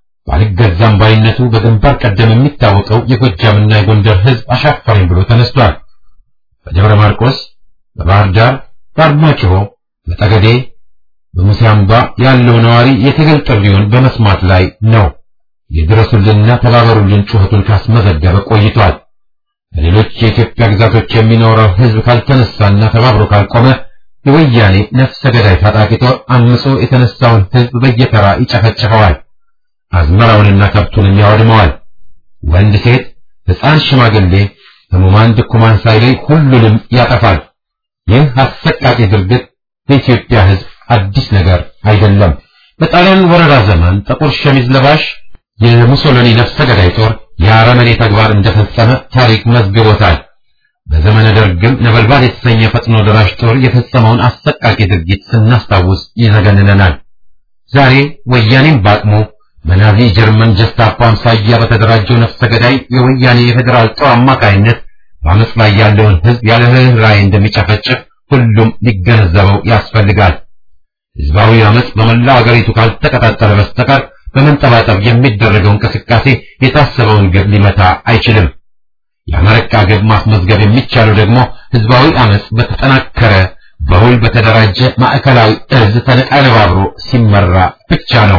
ባልገዛም ባይነቱ በግንባር ቀደም የሚታወቀው የጎጃምና የጎንደር ህዝብ አሻፈረኝ ብሎ ተነስቷል። በደብረ ማርቆስ፣ በባህር ዳር፣ በአርማጭሆ፣ በጠገዴ፣ በሙሴ አምባ ያለው ነዋሪ የትግል ጥሪውን በመስማት ላይ ነው። የድረሱልንና ተባበሩልን ጩኸቱን ካስመዘገበ ቆይቷል። በሌሎች የኢትዮጵያ ግዛቶች የሚኖረው ህዝብ ካልተነሳና ተባብሮ ካልቆመ የወያኔ ነፍሰ ገዳይ ታጣቂ ጦር አምጾ የተነሳውን ህዝብ በየተራ ይጨፈጭፈዋል። አዝመራውንና ከብቱንም ያወድመዋል። ወንድ፣ ሴት፣ ሕፃን፣ ሽማግሌ፣ ሕሙማን፣ ድኩማን ሳይለይ ሁሉንም ያጠፋል። ይህ አሰቃቂ ድርጊት በኢትዮጵያ ሕዝብ አዲስ ነገር አይደለም። በጣሊያን ወረራ ዘመን ጥቁር ሸሚዝ ለባሽ የሙሶሎኒ ነፍሰ ገዳይ ጦር የአረመኔ ተግባር እንደፈጸመ ታሪክ መዝግቦታል። በዘመነ ደርግም ነበልባል የተሰኘ ፈጥኖ ደራሽ ጦር የፈጸመውን አሰቃቂ ድርጊት ስናስታውስ ይዘገንነናል። ዛሬ ወያኔም ባቅሙ በናዚ ጀርመን ጀስታፖ አምሳያ በተደራጀው ነፍሰ ገዳይ የወያኔ የፌዴራል ጦር አማካይነት በአመፅ ላይ ያለውን ሕዝብ ያለ ርኅራኄ እንደሚጨፈጭፍ ሁሉም ሊገነዘበው ያስፈልጋል። ሕዝባዊ አመፅ በመላው አገሪቱ ካልተቀጣጠለ በስተቀር በመንጠባጠብ የሚደረገው እንቅስቃሴ የታሰበውን ግብ ሊመታ አይችልም። የአመረቃ ግብ ማስመዝገብ የሚቻለው ደግሞ ሕዝባዊ አመፅ በተጠናከረ በውል በተደራጀ ማዕከላዊ እዝ ተነቃነባብሮ ሲመራ ብቻ ነው።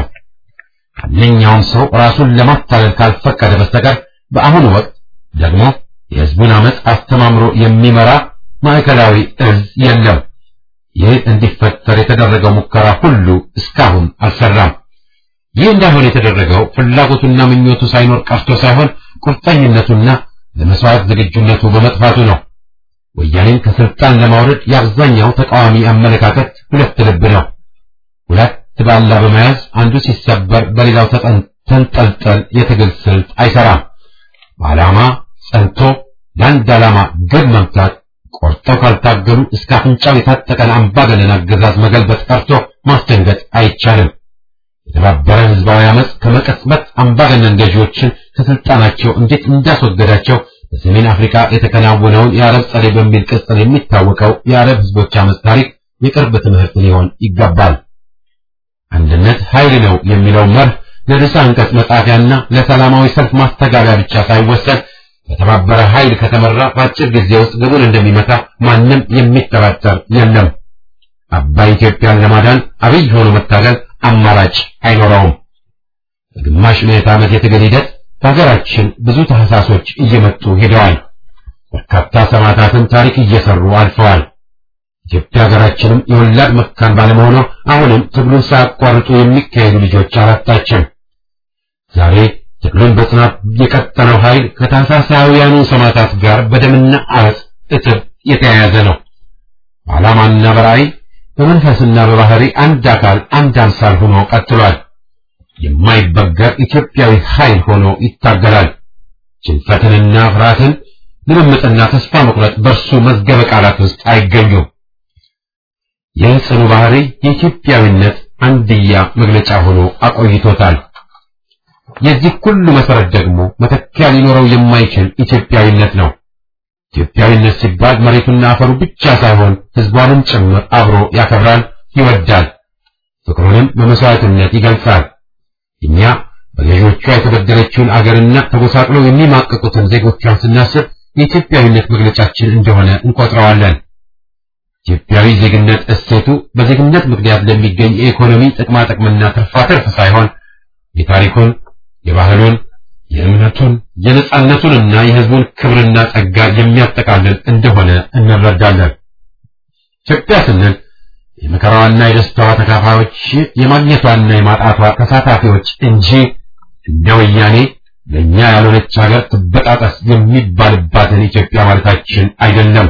ማንኛውም ሰው ራሱን ለማታለል ካልፈቀደ በስተቀር በአሁኑ ወቅት ደግሞ የሕዝቡን አመፅ አስተማምሮ የሚመራ ማዕከላዊ እዝ የለም። ይህ እንዲፈጠር የተደረገው ሙከራ ሁሉ እስካሁን አልሰራም። ይህ እንዳይሆን የተደረገው ፍላጎቱና ምኞቱ ሳይኖር ቀርቶ ሳይሆን ቁርጠኝነቱና ለመስዋዕት ዝግጁነቱ በመጥፋቱ ነው። ወያኔን ከስልጣን ለማውረድ የአብዛኛው ተቃዋሚ አመለካከት ሁለት ልብ ነው። ሁለት ባላ በመያዝ አንዱ ሲሰበር በሌላው ተንጠልጠል የትግል ስልት አይሰራም። በዓላማ ጸንቶ ለአንድ ዓላማ ግብ መምታት ቆርጠው ካልታገሉ እስከ አፍንጫው የታጠቀን አምባገነን አገዛዝ መገልበጥ ቀርቶ ማስደንገጥ አይቻልም። የተባበረ ህዝባዊ አመፅ ከመቀጽበት አምባገነን ገዢዎችን ከስልጣናቸው እንዴት እንዳስወገዳቸው በሰሜን አፍሪካ የተከናወነውን የአረብ ጸደይ በሚል ቅጽል የሚታወቀው የአረብ ህዝቦች አመፅ ታሪክ የቅርብ ትምህርት ሊሆን ይገባል። አንድነት ኃይል ነው የሚለው መርህ ለርዕሰ አንቀጽ መጻፊያና ለሰላማዊ ሰልፍ ማስተጋቢያ ብቻ ሳይወሰድ በተባበረ ኃይል ከተመራ በአጭር ጊዜ ውስጥ ግቡን እንደሚመታ ማንም የሚጠራጠር የለም። አባይ ኢትዮጵያን ለማዳን አብይ ሆኖ መታገል አማራጭ አይኖረውም። በግማሽ ምዕተ ዓመት የትግል ሂደት በሀገራችን ብዙ ተሐሳሶች እየመጡ ሄደዋል። በርካታ ሰማዕታትን ታሪክ እየሰሩ አልፈዋል። ኢትዮጵያ ሀገራችንም የወላድ መካን ባለመሆኗ አሁንም ትግሉን ሳያቋርጡ የሚካሄዱ ልጆች አላጣችም። ዛሬ ትግሉን በጽናት የቀጠለው ኃይል ከታህሳሳውያኑ ሰማዕታት ጋር በደምና አመፅ እትብ የተያያዘ ነው። በዓላማና በራዕይ በመንፈስና በባህሪ አንድ አካል አንድ አምሳል ሆኖ ቀጥሏል። የማይበገር ኢትዮጵያዊ ኃይል ሆኖ ይታገላል። ጭንፈትንና ፍርሃትን፣ ልምምጥና ተስፋ መቁረጥ በእርሱ መዝገበ ቃላት ውስጥ አይገኙም። ይህ ጽኑ ባህሪ የኢትዮጵያዊነት አንድያ መግለጫ ሆኖ አቆይቶታል። የዚህ ሁሉ መሰረት ደግሞ መተኪያ ሊኖረው የማይችል ኢትዮጵያዊነት ነው። ኢትዮጵያዊነት ሲባል መሬቱና አፈሩ ብቻ ሳይሆን ሕዝቧንም ጭምር አብሮ ያከብራል፣ ይወዳል፣ ፍቅሩንም በመስዋዕትነት ይገልጻል። እኛ በገዢዎቿ የተበደለችውን አገርና ተጎሳቅለው የሚማቅቁትን ዜጎቿን ስናስብ የኢትዮጵያዊነት መግለጫችን እንደሆነ እንቆጥረዋለን። ኢትዮጵያዊ ዜግነት እሴቱ በዜግነት ምክንያት ለሚገኝ የኢኮኖሚ ጥቅማ ጥቅምና ትርፋትርፍ ሳይሆን የታሪኩን፣ የባህሉን፣ የእምነቱን፣ የነጻነቱንና የሕዝቡን ክብርና ጸጋ የሚያጠቃልል እንደሆነ እንረዳለን። ኢትዮጵያ ስንል የመከራዋና የደስታዋ ተካፋዮች የማግኘቷና የማጣቷ ተሳታፊዎች እንጂ እንደ ወያኔ ለእኛ ያልሆነች ሀገር ትበጣጠስ የሚባልባትን ኢትዮጵያ ማለታችን አይደለም።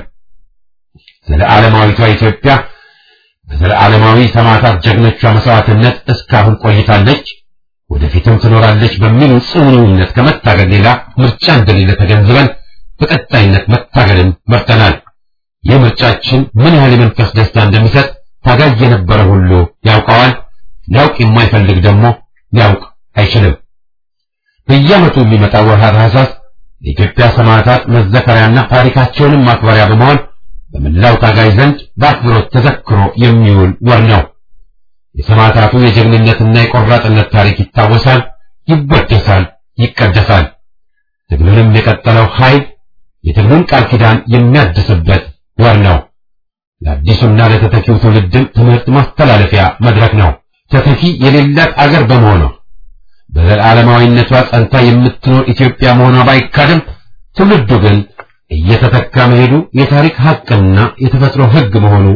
ዘለዓለማዊቷ ኢትዮጵያ በዘለዓለማዊ ሰማዕታት ጀግኖቿ መስዋዕትነት እስካሁን ቆይታለች፣ ወደፊትም ትኖራለች በሚሉ ጽኑ እምነት ከመታገል ሌላ ምርጫ እንደሌለ ተገንዝበን በቀጣይነት መታገልን መርጠናል። ይህ ምርጫችን ምን ያህል የመንፈስ ደስታ እንደሚሰጥ ታጋይ የነበረ ሁሉ ያውቀዋል። ሊያውቅ የማይፈልግ ደግሞ ሊያውቅ አይችልም። በየዓመቱ የሚመጣው ወርሃ ታኅሳስ የኢትዮጵያ ሰማዕታት መዘከሪያና ታሪካቸውንም ማክበሪያ በመሆን በመላው ታጋይ ዘንድ በአክብሮት ተዘክሮ የሚውል ወር ነው። የሰማዕታቱ የጀግንነትና የቆራጥነት ታሪክ ይታወሳል፣ ይወደሳል፣ ይቀደሳል። ትግሉንም የቀጠለው ኃይል የትግሉን ቃል ኪዳን የሚያድስበት ወር ነው። ለአዲሱና ለተተኪው ትውልድም ትምህርት ማስተላለፊያ መድረክ ነው። ተተኪ የሌላት አገር በመሆኗ በዘላለማዊነቷ ጸንታ የምትኖር ኢትዮጵያ መሆኗ ባይካድም ትውልዱ ግን እየተተካ መሄዱ የታሪክ ሐቅና የተፈጥሮ ሕግ መሆኑ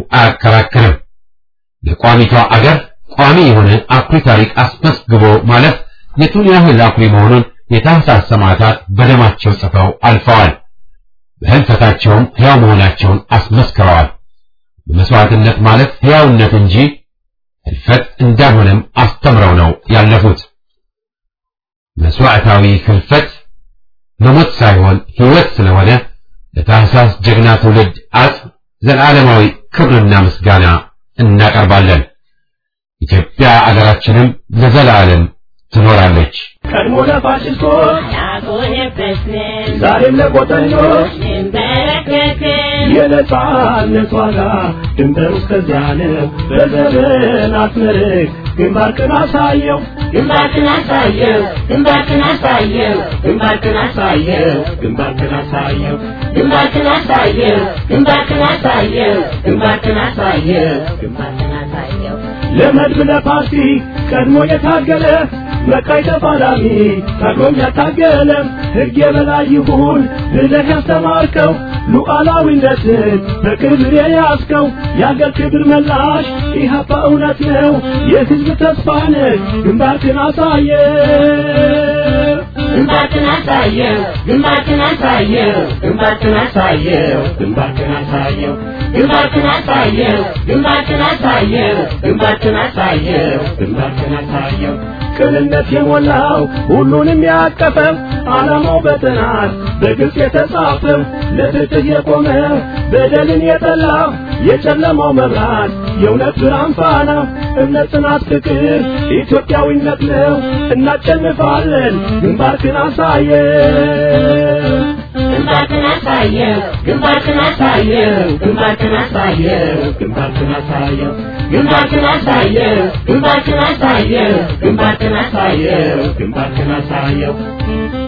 አያከራክርም። ለቋሚቷ አገር ቋሚ የሆነ አኩሪ ታሪክ አስመዝግቦ ማለፍ የቱን ያህል አኩሪ መሆኑን የታህሳስ ሰማዕታት በደማቸው ጽፈው አልፈዋል። በህልፈታቸውም ሕያው መሆናቸውን አስመስክረዋል። በመስዋዕትነት ማለት ሕያውነት እንጂ ህልፈት እንዳልሆነም አስተምረው ነው ያለፉት። መስዋዕታዊ ህልፈት መሞት ሳይሆን ሕይወት ስለሆነ ለታህሳስ ጀግና ትውልድ አጽም ዘላለማዊ ክብርና ምስጋና እናቀርባለን። ኢትዮጵያ አገራችንም ለዘላለም ትኖራለች። ቀድሞ ለፋሽስቶች ያጎነበስን ዛሬም ለቆጠኞች እንበረከክን የነጻነት ዋጋ ድንበሩ እስከዚያ ነው። በዘመናት መርህ ግንባርክን አሳየው ግንባርክን አሳየው ግንባርክን አሳየው ግንባርክን አሳየው ግንባርክን አሳየው ግንባርክን አሳየው ግንባርክን አሳየው ግንባርክን አሳየው ግንባርክን አሳየው ለመድብ ለፓርቲ ቀድሞ የታገለ መቃይ ተፋላሚ ታግሎም ያታገለ ሕግ የበላይ ይሁን ብለህ ያስተማርከው ሉዓላዊነትን በክብር የያዝከው የአገር ክብር መላሽ ኢህአፓ እውነት ነው የሕዝብ ተስፋ ነህ ግንባርክን አሳየ ግንባርክን አሳየው ግንባርክን አሳየው ግንባርክን አሳየው ግንባርክን አሳየው ግንባርክን አሳየው ግንባርክን አሳየው ግንባርክን አሳየው ግንባርክን አሳየው ቅንነት የሞላው ሁሉንም ያቀፈው ዓላማው በጥናት በግልጽ የተጻፈው ለፍትህ የቆመ በደልን የጠላ የጨለማው መብራት የእውነት ብርሃን ፋና እምነት፣ ጽናት፣ ፍቅር ኢትዮጵያዊነት ነው። እናሸንፋለን። ግንባርክን አሳየ ግንባርክን አሳየው ግንባርክን አሳየው ግንባርክን አሳየው ግንባርክን አሳየው ግንባርክን አሳየው ግንባርክን አሳየው ግንባርክን አሳየው ግንባርክን አሳየው